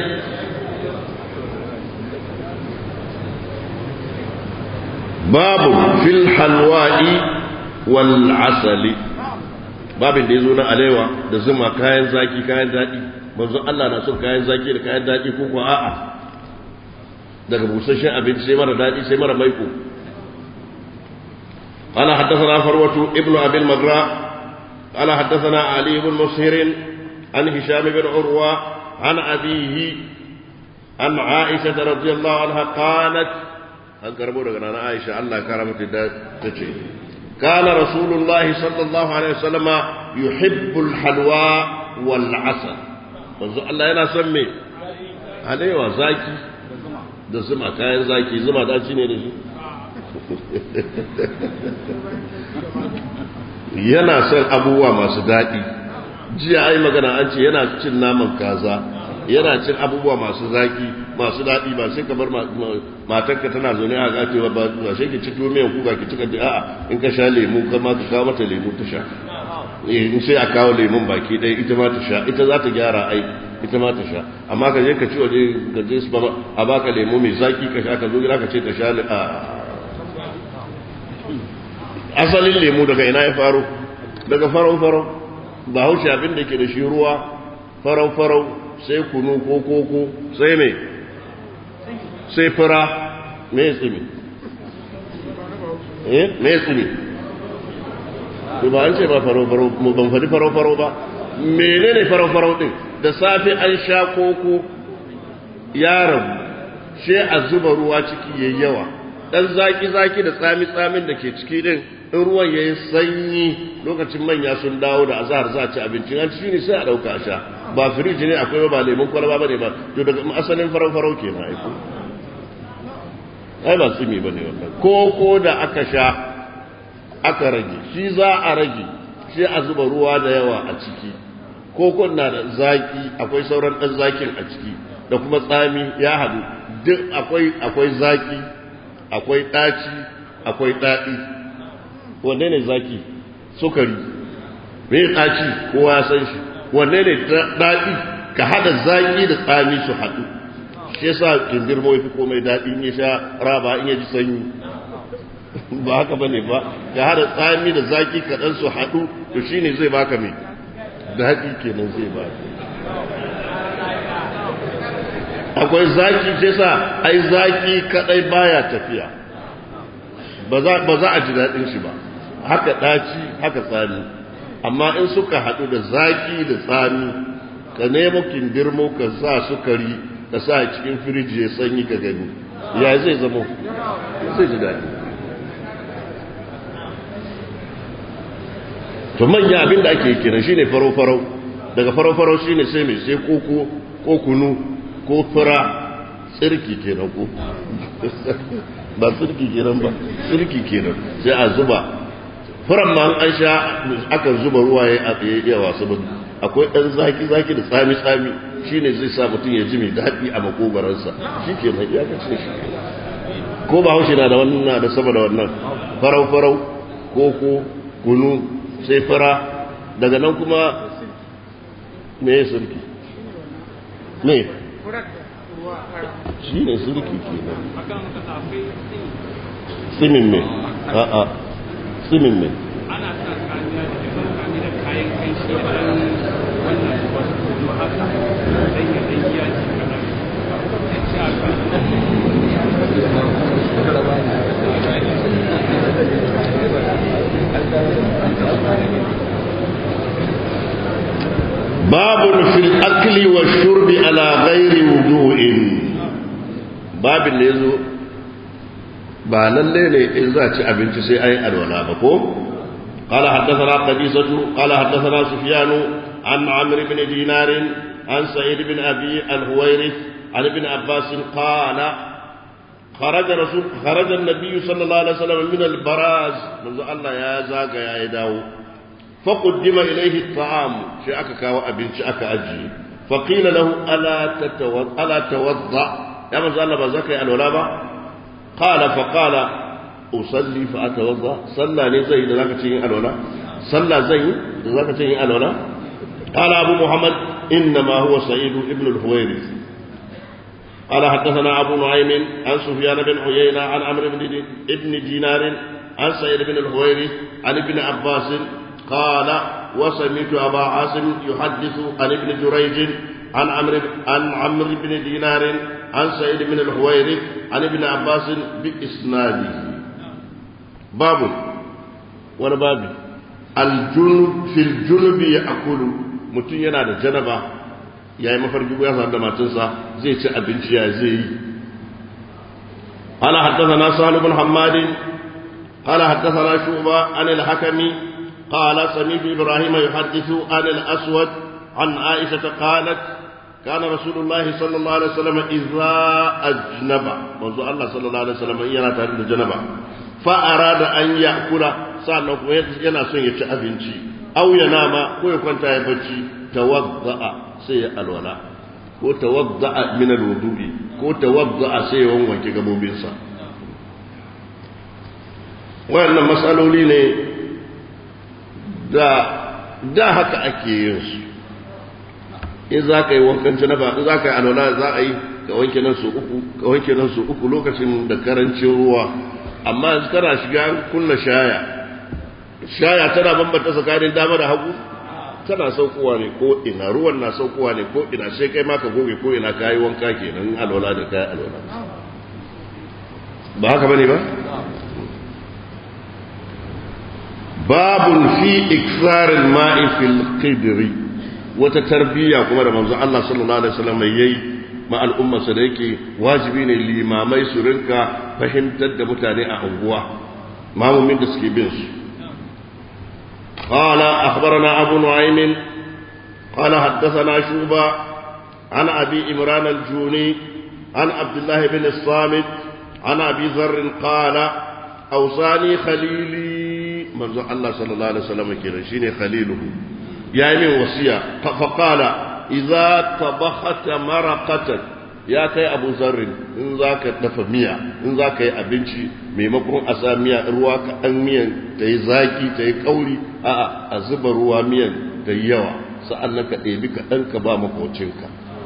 babu fil halwa'i wal asali babin da ya zo na alewa da zuma kayan zaki kayan daɗi manzo Allah na son kayan zaki da kayan daɗi ko ko a'a daga busasshen abinci sai mara daɗi sai mara maiko قال حدثنا فروة ابن أبي المغراء قال حدثنا علي بن مسهر عن هشام بن عروة عن أبيه عن عائشة رضي الله عنها قالت an karbo daga nana Aisha Allah kara mata da tace kana rasulullahi sallallahu alaihi wasallam yuhibbul halwa wal asal manzo Allah yana son me alewa zaki da zuma kayan zaki zuma da ci ne da shi yana son abubuwa masu daɗi jiya ai magana an ce yana cin naman kaza yana cin abubuwa masu zaki masu daɗi ba sai ka bar matarka tana zaune a gatewa ba ba sai ki ci tuwo miyan kuka ki cika a'a in ka sha lemu kama ka kawo mata lemu ta sha in sai a kawo lemun baki ɗaya ita ma ta sha ita za ta gyara ai ita ma ta sha amma ka je ka ci waje ka je su a baka lemu mai zaki ka sha ka zo gida ka ce ta sha a asalin lemu daga ina ya faro daga farau farau ba haushe abin da ke da shi ruwa farau farau sai kunu ko koko sai mai sai fura mai tsimi eh mai tsimi ba an ce ba farau-farau ban faɗi farau-farau ba menene farau-farau ɗin da safe an sha koko yaron she a zuba ruwa ciki yayi yawa dan zaki-zaki da tsami-tsamin da ke ciki ɗin in ruwan ya yi sanyi lokacin manya sun dawo da azahar za a ci abincin an ci ne sai a ɗauka a sha ba firiji ne akwai ba lemun kwalaba ba ne ba to daga asalin farau-farau ke na aiko ai ba tsimi ba ne wannan koko da aka sha aka rage shi za a rage shi a zuba ruwa da yawa a ciki kokon na da zaki akwai sauran ɗan zakin a ciki da kuma tsami ya haɗu duk akwai akwai zaki akwai ɗaci akwai ɗaɗi wanne ne zaki sukari me ɗaci kowa ya san shi wanne ne daɗi ka haɗa zaƙi da tsami su haɗu shi yasa kindirmo ya fi komai daɗi in ya sha raba in ya ji sanyi ba haka bane ba ka haɗa tsami da zaƙi kaɗan su haɗu to shine zai baka mai daɗi kenan zai baka akwai zaƙi shi yasa ai zaƙi kaɗai baya tafiya ba za a ji daɗin shi ba haka ɗaci haka tsami amma in suka haɗu da zaƙi da tsami ka nemo kindirmo ka sa sukari ka sa cikin firiji ya sanyi ka gani ya zai zama zai ji daɗi to manya abin da ake kira shi ne farau-farau daga farau-farau shi ne sai mai sai koko ko kunu ko fura tsirki kenan ko ba tsirki kenan ba tsirki kenan sai a zuba furan ma an sha aka zuba ruwa ya iya wasu ba akwai ɗan zaki-zaki da tsami-tsami shi ne zai sa mutum ya ji mai daɗi a makogaransa shi ke nan ya kace shi ko ba haushe na da wannan na da sama da wannan farau-farau koko kunu sai fara daga nan kuma me ya sulki me shi ne sulki ke nan simin me a'a simin me ana sa kamiya da amfani da kayan kai shi da wannan wasu kuma haka dan ya dan ya ci kadan sai ci aka باب في الأكل والشرب على غير وضوء باب اللي يزو ba lalle ne in za ci abinci sai ai alwala ba ko قال حدثنا قديسة قال حدثنا سفيان عن عمرو بن دينار عن سعيد بن أبي الهويرث عن ابن عباس قال خرج رسول خرج النبي صلى الله عليه وسلم من البراز منذ الله يا زاغ يا يداو فقدم إليه الطعام شيء أكا كاو أبن شيء أكا أجي فقيل له ألا تتوضأ ألا توضأ يا من الله بزاك يا الولابة قال فقال أصلي فأتوضأ صلى لي زي ذاك تشين الولا صلى زي ذاك تشين الولا قال أبو محمد إنما هو سعيد ابن الحويرث قال حدثنا أبو نعيم عن سفيان بن عيينة عن عمرو بن ابن دينار عن سعيد بن الحويرث عن ابن عباس قال وسمعت أبا عاصم يحدث عن ابن جريج عن عمرو عن عمرو بن دينار عن سعيد بن الحويرث عن ابن عباس بإسناده باب ولا باب الجنب في الجنب يأكل mutum yana da janaba ya yi mafarki ya sa da matinsa zai ci abinci ya zai yi قال حدثنا سهل بن حماد قال حدثنا شعبة عن الحكم قال سمعت إبراهيم يحدث عن الأسود عن عائشة قالت كان رسول الله صلى الله عليه وسلم إذا أجنب منذ الله صلى الله عليه وسلم ينا تاريخ الجنبة فأراد أن يأكل سألنا ينا سن يتأبنشي أو ينام ويكون تايبتشي توضأ سي الولاء ko tawadda'a min alwudu'i ko tawadda'a sai wanke gabobinsa wayannan matsaloli ne da da haka ake yin su in za ka yi wankan janaba in za ka yi alwala za a yi ka wanke nan su uku ka wanke nan su uku lokacin da karancin ruwa amma yanzu kana shiga kunna shaya shaya tana bambanta tsakanin dama da hagu tana saukowa ne ko ina ruwan na saukowa ne ko ina sai kai ma ka goge ko ina kayi wanka kenan alwala da kayi alwala ba haka bane ba babun fi iksarin ma'i fil qidri wata tarbiyya kuma da manzo Allah sallallahu alaihi wasallam yayi ma al'umma sa da yake wajibi ne limamai su rinka fahimtar da mutane a unguwa mamumin da suke bin su قال أخبرنا أبو نعيم قال حدثنا شوبة عن أبي إمران الجوني عن عبد الله بن الصامت عن أبي ذر قال أوصاني خليلي منذ الله صلى الله عليه وسلم كده شيني خليله يعني وصية فقال إذا طبخت مرقة ya kai abu zarrin in za ka dafa miya in za ka yi abinci maimakon a sa miya ruwa kaɗan miyan ta yi zaki ta yi kauri a'a a zuba ruwa miyan ta yi yawa sa'an nan ka ɗebi kaɗan ka ba makocinka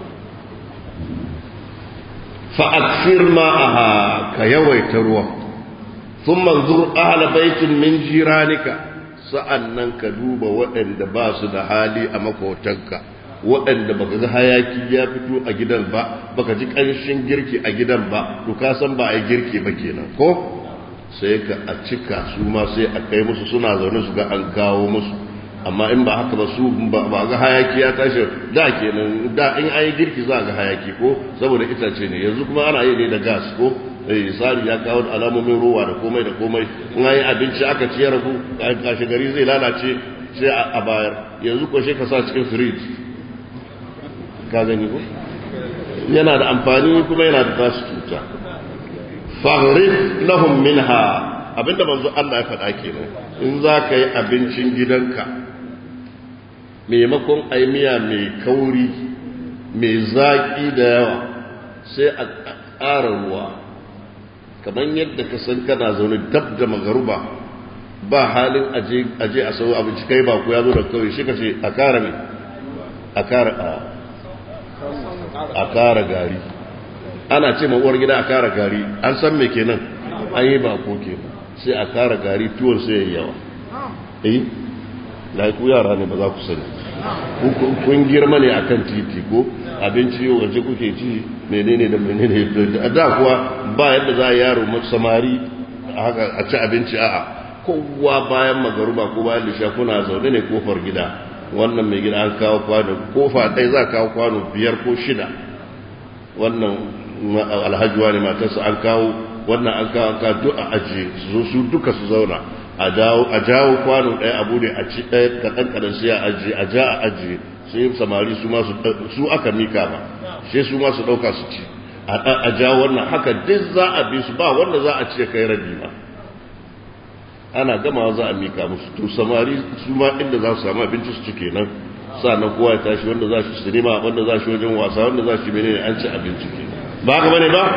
fa'akfir ma'aha ka yawaita ruwa sun manzur ahala baitin min jiranika sa'an nan ka duba waɗanda ba su da hali a makotanka waɗanda baka ga hayaki ya fito a gidan ba baka ji ƙanshin girki a gidan ba to ka san ba a yi girki ba kenan ko sai ka a cika su ma sai a kai musu suna zaune su ga an kawo musu amma in ba haka ba su ba ga hayaki ya tashi da kenan da in an yi girki za ga hayaki ko saboda itace ne yanzu kuma ana yi ne da gas ko eh sari ya kawo alamomin ruwa da komai da komai in an yi abinci aka ci ya ragu kashi gari zai lalace sai a bayar yanzu ko ka sa cikin firij ka gani ko yana da amfani kuma yana da tasu cuta faghrib lahum minha abinda manzo Allah ya faɗa kenan in za ka yi abincin gidanka maimakon ai miya mai kauri mai zaƙi da yawa sai a ƙara ruwa kamar yadda ka san kana zaune dab da magaruba ba halin aje a sau abinci kai ba ku ya zo da kawai shi ka ce a kara mai a kara a kara gari ana ce uwar gida a kara gari an san me kenan an yi ba ko kenan sai a kara gari tuwon sai yayi yawa eh lai ku yara ne ba za ku sani kun girma ne akan titi ko abinci yau waje kuke ci menene da menene da kuwa ba yadda za a yaro samari a ci abinci a'a kowa bayan magaruba ko bayan lisha kuna zaune ne kofar gida wannan mai gida an kawo kwano kofa ɗaya za kawo kwano biyar ko shida wannan alhajuwa ne matarsa an kawo wannan an kawo an kawo duk a ajiye su su duka su zauna a jawo kwano ɗaya abu ne a ci ɗaya kaɗan kaɗan sai a ajiye a ja a ajiye sai samari su ma su aka mika ba sai su ma su ɗauka su ci a jawo wannan haka duk za a bi su ba wanda za a ce kai rabi ba ana gama za a mika musu to samari su ma inda za su samu abinci su ci kenan sannan kowa ya tashi wanda za shi sinima wanda za shi wajen wasa wanda za shi menene an ci abinci ke ba haka bane ba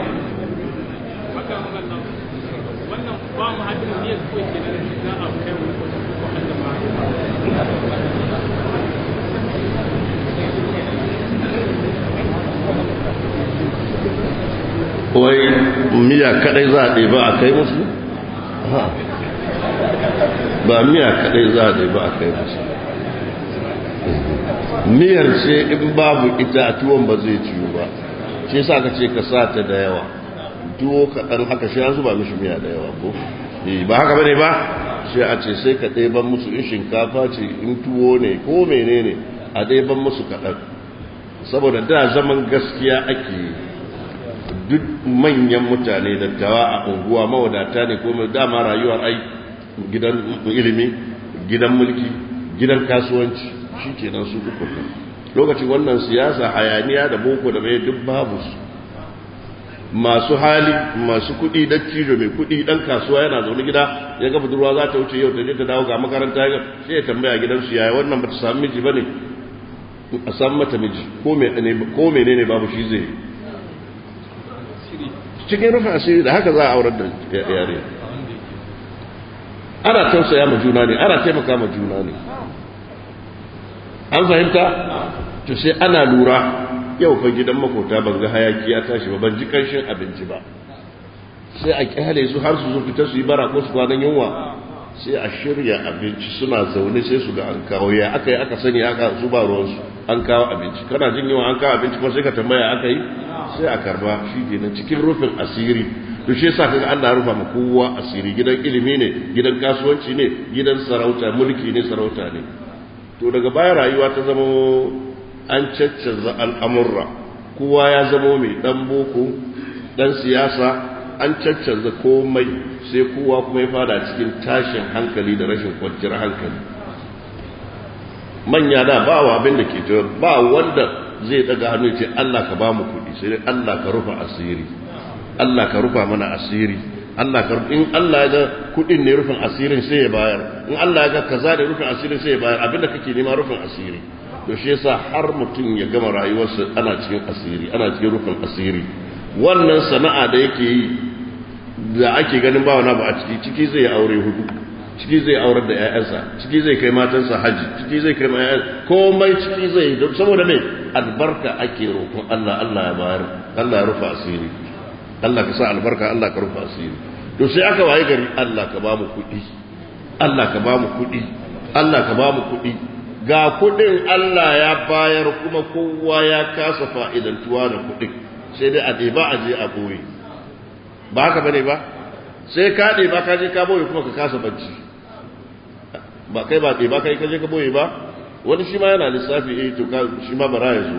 wannan ba mu hadin ne ko ke da za a kai mu ko ko Allah ma wai miya kadai za a ɗeba a kai musu ba miya kadai za a ɗeba a kai musu miyar ce in babu ita a tuwon ba zai ciwo ba shi sa ka ce ka sa ta da yawa tuwo kaɗan haka shi an zuba mishi miya da yawa ko ba haka bane ba sai a ce sai ka ɗeban musu in shinkafa ce in tuwo ne ko menene a ɗeban musu kaɗan saboda da zaman gaskiya ake yi duk manyan mutane dattawa a unguwa mawadata ne ko dama rayuwar ai gidan ilimi gidan mulki gidan kasuwanci shi kenan su uku lokacin wannan siyasa hayaniya da boko da mai duk babu su masu hali masu kuɗi da cijo mai kuɗi dan kasuwa yana zaune gida ya ga budurwa za ta wuce yau ta je ta dawo ga makaranta ya sai ya tambaya gidansu yaya wannan ba ta samu miji ba ne a samu mata miji ko menene babu shi zai cikin rufin asiri da haka za a aurar da yare ana tausaya ma juna ne ana taimaka ma juna ne an fahimta to sai ana lura yau fa gidan makota ban ga hayaki ya tashi ba ban ji kanshin abinci ba sai a kyale su har su zo fita su yi bara ko su kwanan yunwa sai a shirya abinci suna zaune sai su ga an kawo ya aka yi aka sani aka su ba ruwansu an kawo abinci kana jin yawa an kawo abinci kuma sai ka tambaya aka yi sai a karba shi kenan cikin rufin asiri to shi yasa kaga Allah rufa ma kowa asiri gidan ilimi ne gidan kasuwanci ne gidan sarauta mulki ne sarauta ne to daga baya rayuwa ta zama an caccanza al'amurra kowa ya zama mai dan boko dan siyasa an caccanza komai sai kowa kuma ya fada cikin tashin hankali da rashin kwanciyar hankali manya da ba wa abin da ke cewa ba wanda zai daga hannu ce Allah ka ba mu kuɗi sai dai Allah ka rufa asiri Allah ka rufa mana asiri Allah ka in Allah ya ga kuɗin ne rufin asirin sai ya bayar in Allah ya ga kaza ne rufin asirin sai ya bayar abinda kake nema rufin asiri to shi yasa har mutum ya gama rayuwarsa ana cikin asiri ana cikin rufin asiri wannan sana'a da yake yi da ake ganin ba wani ba a ciki ciki zai aure hudu ciki zai aurar da 'ya'yansa ciki zai kai matansa haji ciki zai kai ƴaƴan komai ciki zai don saboda me albarka ake roƙon Allah Allah ya bayar Allah ya rufa asiri Allah ka sa albarka Allah ka rufa asiri to sai aka waye gari Allah ka ba mu kuɗi Allah ka ba mu kuɗi Allah ka ba mu kuɗi ga kuɗin Allah ya bayar kuma kowa ya kasa fa'idantuwa da kuɗin sai dai a ɗeba a je a ɓoye ba haka bane ba sai ka ɗeba ka je ka ɓoye kuma ka kasa bacci ba kai ba ɗeba kai ka je ka ɓoye ba wani shi ma yana lissafi eh to shi ma bara ya zo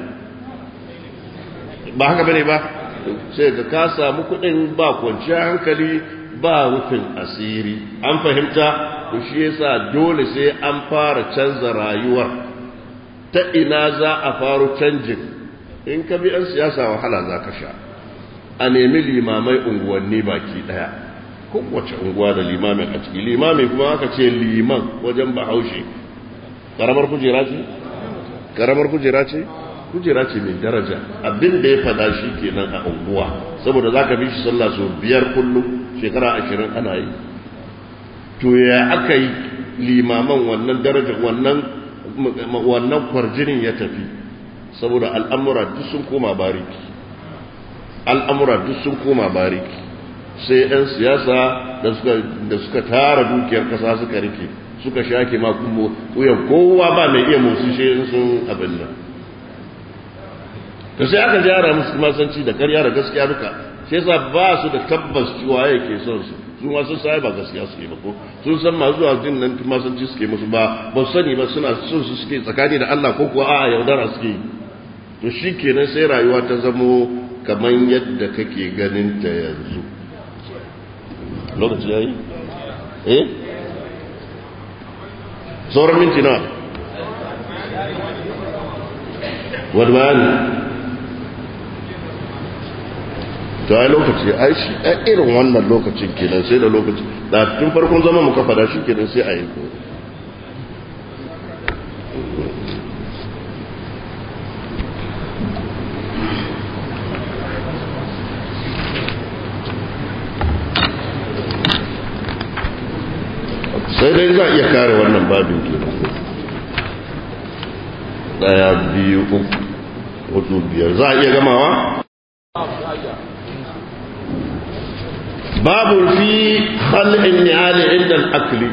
ba haka bane ba sai ka ka samu kuɗin ba kwanciyar hankali ba rufin asiri an fahimta to shi yasa dole sai an fara canza rayuwar ta ina za a faru canjin in ka bi 'yan siyasa wahala za ka sha a nemi limamai unguwanni baki daya kowace unguwa da limamin a ciki limami kuma aka ce liman wajen bahaushe karamar kujera ce? karamar kujera ce? kujera ce mai daraja abin da ya fada shi kenan a unguwa saboda za ka bi shi sallah sau biyar kullum shekara ashirin ana yi to ya aka yi limaman wannan daraja wannan wannan kwarjinin ya tafi saboda al'amura duk sun koma bariki al'amura duk sun koma bariki sai 'yan siyasa da suka tara dukiyar kasa suka rike suka shake ma kuma wuyan kowa ba mai iya musu shi sun abin nan to sai aka jara musu masanci da karya da gaskiya duka sai yasa ba su da tabbas cewa yake son su su ma sun sai ba gaskiya suke ba ko sun san masu zuwa jin nan masanci suke musu ba ba su sani ba suna son su suke tsakani da Allah ko kuwa a'a yaudara suke yi to shi kenan sai rayuwa ta zamo kamar yadda kake ganin ta yanzu lokaci yayi eh sauran minti na wani bayani to ai lokaci ai shi ai irin wannan lokacin kenan sai da lokaci da tun farkon zama muka fada shi kenan sai a yi ko sai dai za a iya kare wannan babin kenan daya biyu uku hudu biyar za a iya gamawa babu fi khal'in ni'ali inda al'akli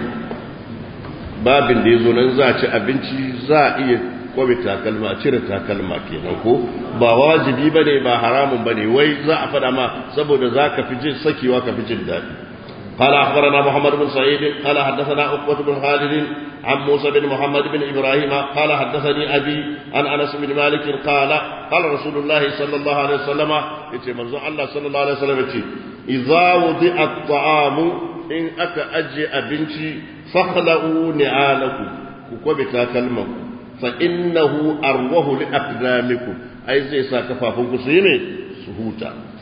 babin da ya zo nan za a ci abinci za a iya kwabe takalma a cire takalma kenan ko ba wajibi ba ne ba haramun ba ne wai za a faɗa ma saboda za ka fi jin sakewa ka fi jin daɗi قال أخبرنا محمد بن سعيد قال حدثنا عقبة بن خالد عن موسى بن محمد بن إبراهيم قال حدثني أبي عن أنس بن مالك قال قال رسول الله صلى الله عليه وسلم يتي منزو الله صلى الله عليه وسلم يتي إذا وضع الطعام إن أكا أجي أبنتي فخلقوا نعالكم كوكوبتا كلمة فإنه أروه لأقدامكم أي زي ساكفافكم سيمي سهوتا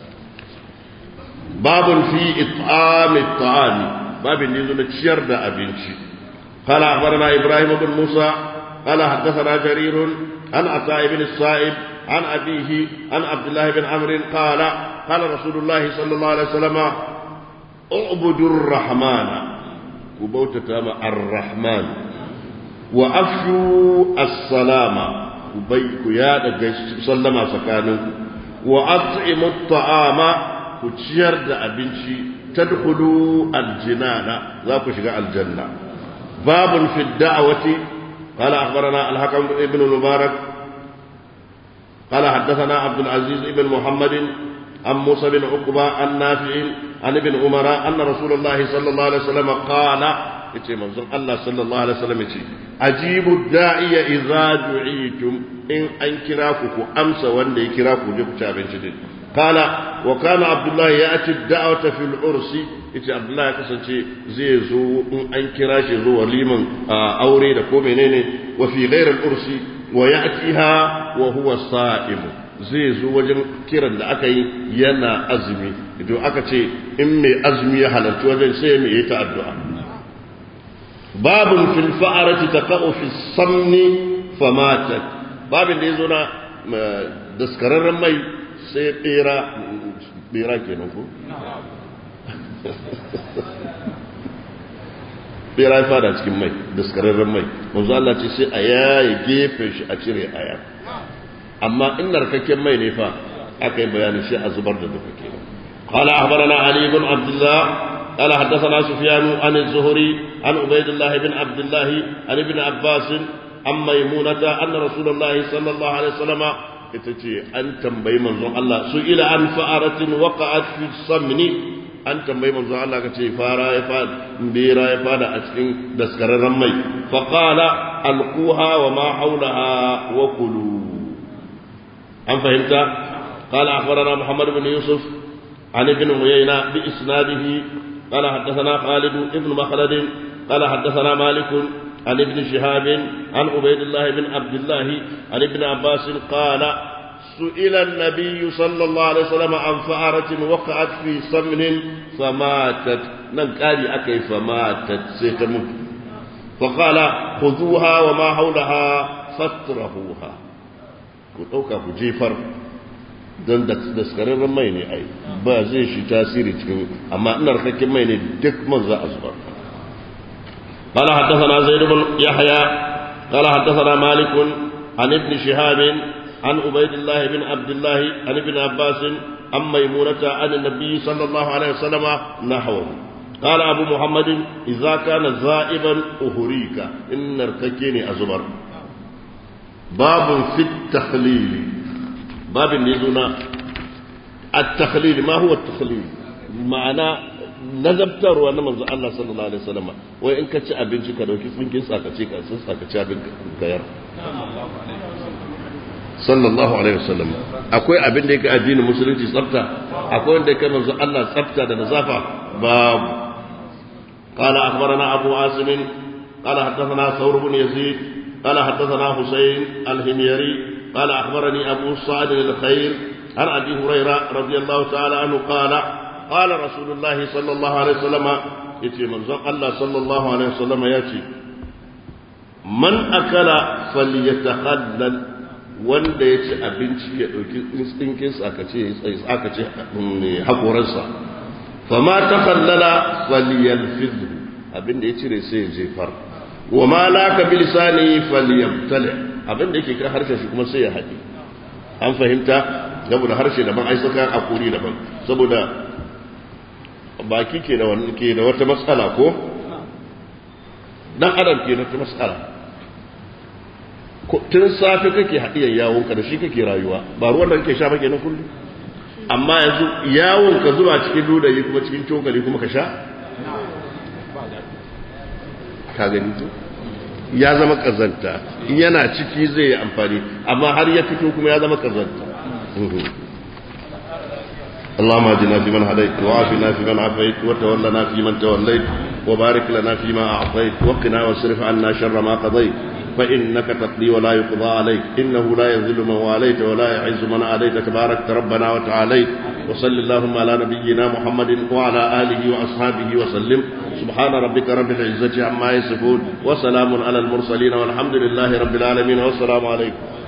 باب في إطعام الطعام باب نزول تشير دا أبنشي قال أخبرنا إبراهيم بن موسى قال حدثنا جرير عن عطاء بن الصائب عن أبيه عن عبد الله بن عمرو قال قال رسول الله صلى الله عليه وسلم اعبدوا الرحمن كبوتة الرحمن وأفشوا السلام كبيك يا سلم سكانكم وأطعموا الطعام ku ciyar da abinci tadkhulu aljinana za ku shiga aljanna babun fi da'wati qala akhbarana al-hakam ibn mubarak qala haddathana abdul aziz ibn muhammad عن موسى بن عقبة عن نافع عن ابن عمر أن رسول الله صلى الله عليه وسلم قال yace manzon Allah sallallahu alaihi wasallam yace ajibu da'iya idza du'itum in an kira ku ku amsa wanda ya kira ku je ku ci abinci din kala wa kana abdullahi ya'ti da'wata fil ursi yace abdullahi ya kasance zai zo in an kira shi zo waliman aure da ko menene wa fi ghairi al ursi wa ya'tiha wa huwa sa'im zai zo wajen kiran da aka yi yana azumi idan aka ce in mai azumi ya halarci wajen sai mai yi ta addu'a babin fil fa'arati taqa'u fi samni famatat babin da yazo na daskararren mai sai bera bera kenan ko bera ya fada cikin mai daskararren mai manzo Allah ce sai a yaye gefen shi a cire aya amma in narkakken mai ne fa aka yi bayanin shi a zubar da duka kenan قال أخبرنا علي بن عبد الله قال حدثنا سفيان عن الزهري عن عبيد الله بن عبد الله عن ابن عباس عن ميمونة أن رسول الله صلى الله عليه وسلم itace an tambayi manzon Allah su ila an fa'aratin waqa'at fi samni an tambayi manzon Allah kace fara ya fada bera ya fada a cikin daskararren mai fa qala alquha wa ma hawlaha wa kulu an fahimta qala akhbarana muhammad ibn yusuf an ibn uyayna bi isnadihi قال حدثنا خالد بن مخلد قال حدثنا مالك عن ابن شهاب عن عبيد الله بن عبد الله عن ابن عباس قال سئل النبي صلى الله عليه وسلم عن فأرة وقعت في سمن فماتت ننكاري أكي فماتت سيتموت فقال خذوها وما حولها فاترهوها كتوكا كجيفر don daskararren mai ne ai ba zai shi tasiri cikin amma ina rikakken mai ne duk man za a zubar قال حدثنا زيد بن يحيى قال حدثنا مالك عن ابن شهاب عن عبيد الله بن عبد الله عن ابن عباس عن ميمونة عن النبي صلى الله عليه وسلم نحوه قال أبو محمد إذا كان زائبا أهريك إن ارتكيني أزبر باب في التخليل باب يدنا التخليل ما هو التخليل معنى nazabtarwa na manzo Allah sallallahu alaihi wasallam wai in ka ci abinci ka dauki tsinkin sakace ka sun sakace abin gayar sallallahu alaihi wasallam akwai abin da yake addinin musulunci tsafta akwai wanda yake manzo Allah tsafta da nazafa babu قال أخبرنا أبو عاصم قال حدثنا ثور بن يزيد قال حدثنا حسين الهميري قال أخبرني أبو سعد الخير عن أبي هريرة رضي الله تعالى عنه قال قال رسول الله صلى الله عليه وسلم يتي من الله صلى الله عليه وسلم ياتي من أكل فليتخلل wanda ya ci abinci ya ɗauki instinkinsa aka ce aka ce haƙoransa fama ta kallala faliyalfizu abinda ya cire sai ya jefar wa ma laka bilisani faliyabtale abinda yake kan harshen shi kuma sai ya haɗe an fahimta saboda harshe daban ai saka akuri daban saboda baki ke da wani ke da wata matsala ko dan adam ke da wata matsala tun safe kake haɗiyar yawon ka da shi kake rayuwa ba ruwan da kake sha ba kenan kullum amma yanzu yawon ka zuba cikin ludayi kuma cikin cokali kuma ka sha ka gani to ya zama kazanta in yana ciki zai yi amfani amma har ya fito kuma ya zama kazanta اللهم اهدنا فيمن هديت وعافنا فيمن عافيت وتولنا فيمن توليت وبارك لنا فيما اعطيت وقنا واصرف عنا شر ما قضيت فانك تقضي ولا يقضى عليك انه لا يذل من واليت ولا يعز من عليت تبارك ربنا وتعاليت وصل اللهم على نبينا محمد وعلى اله واصحابه وسلم سبحان ربك رب العزه عما يصفون وسلام على المرسلين والحمد لله رب العالمين والسلام عليكم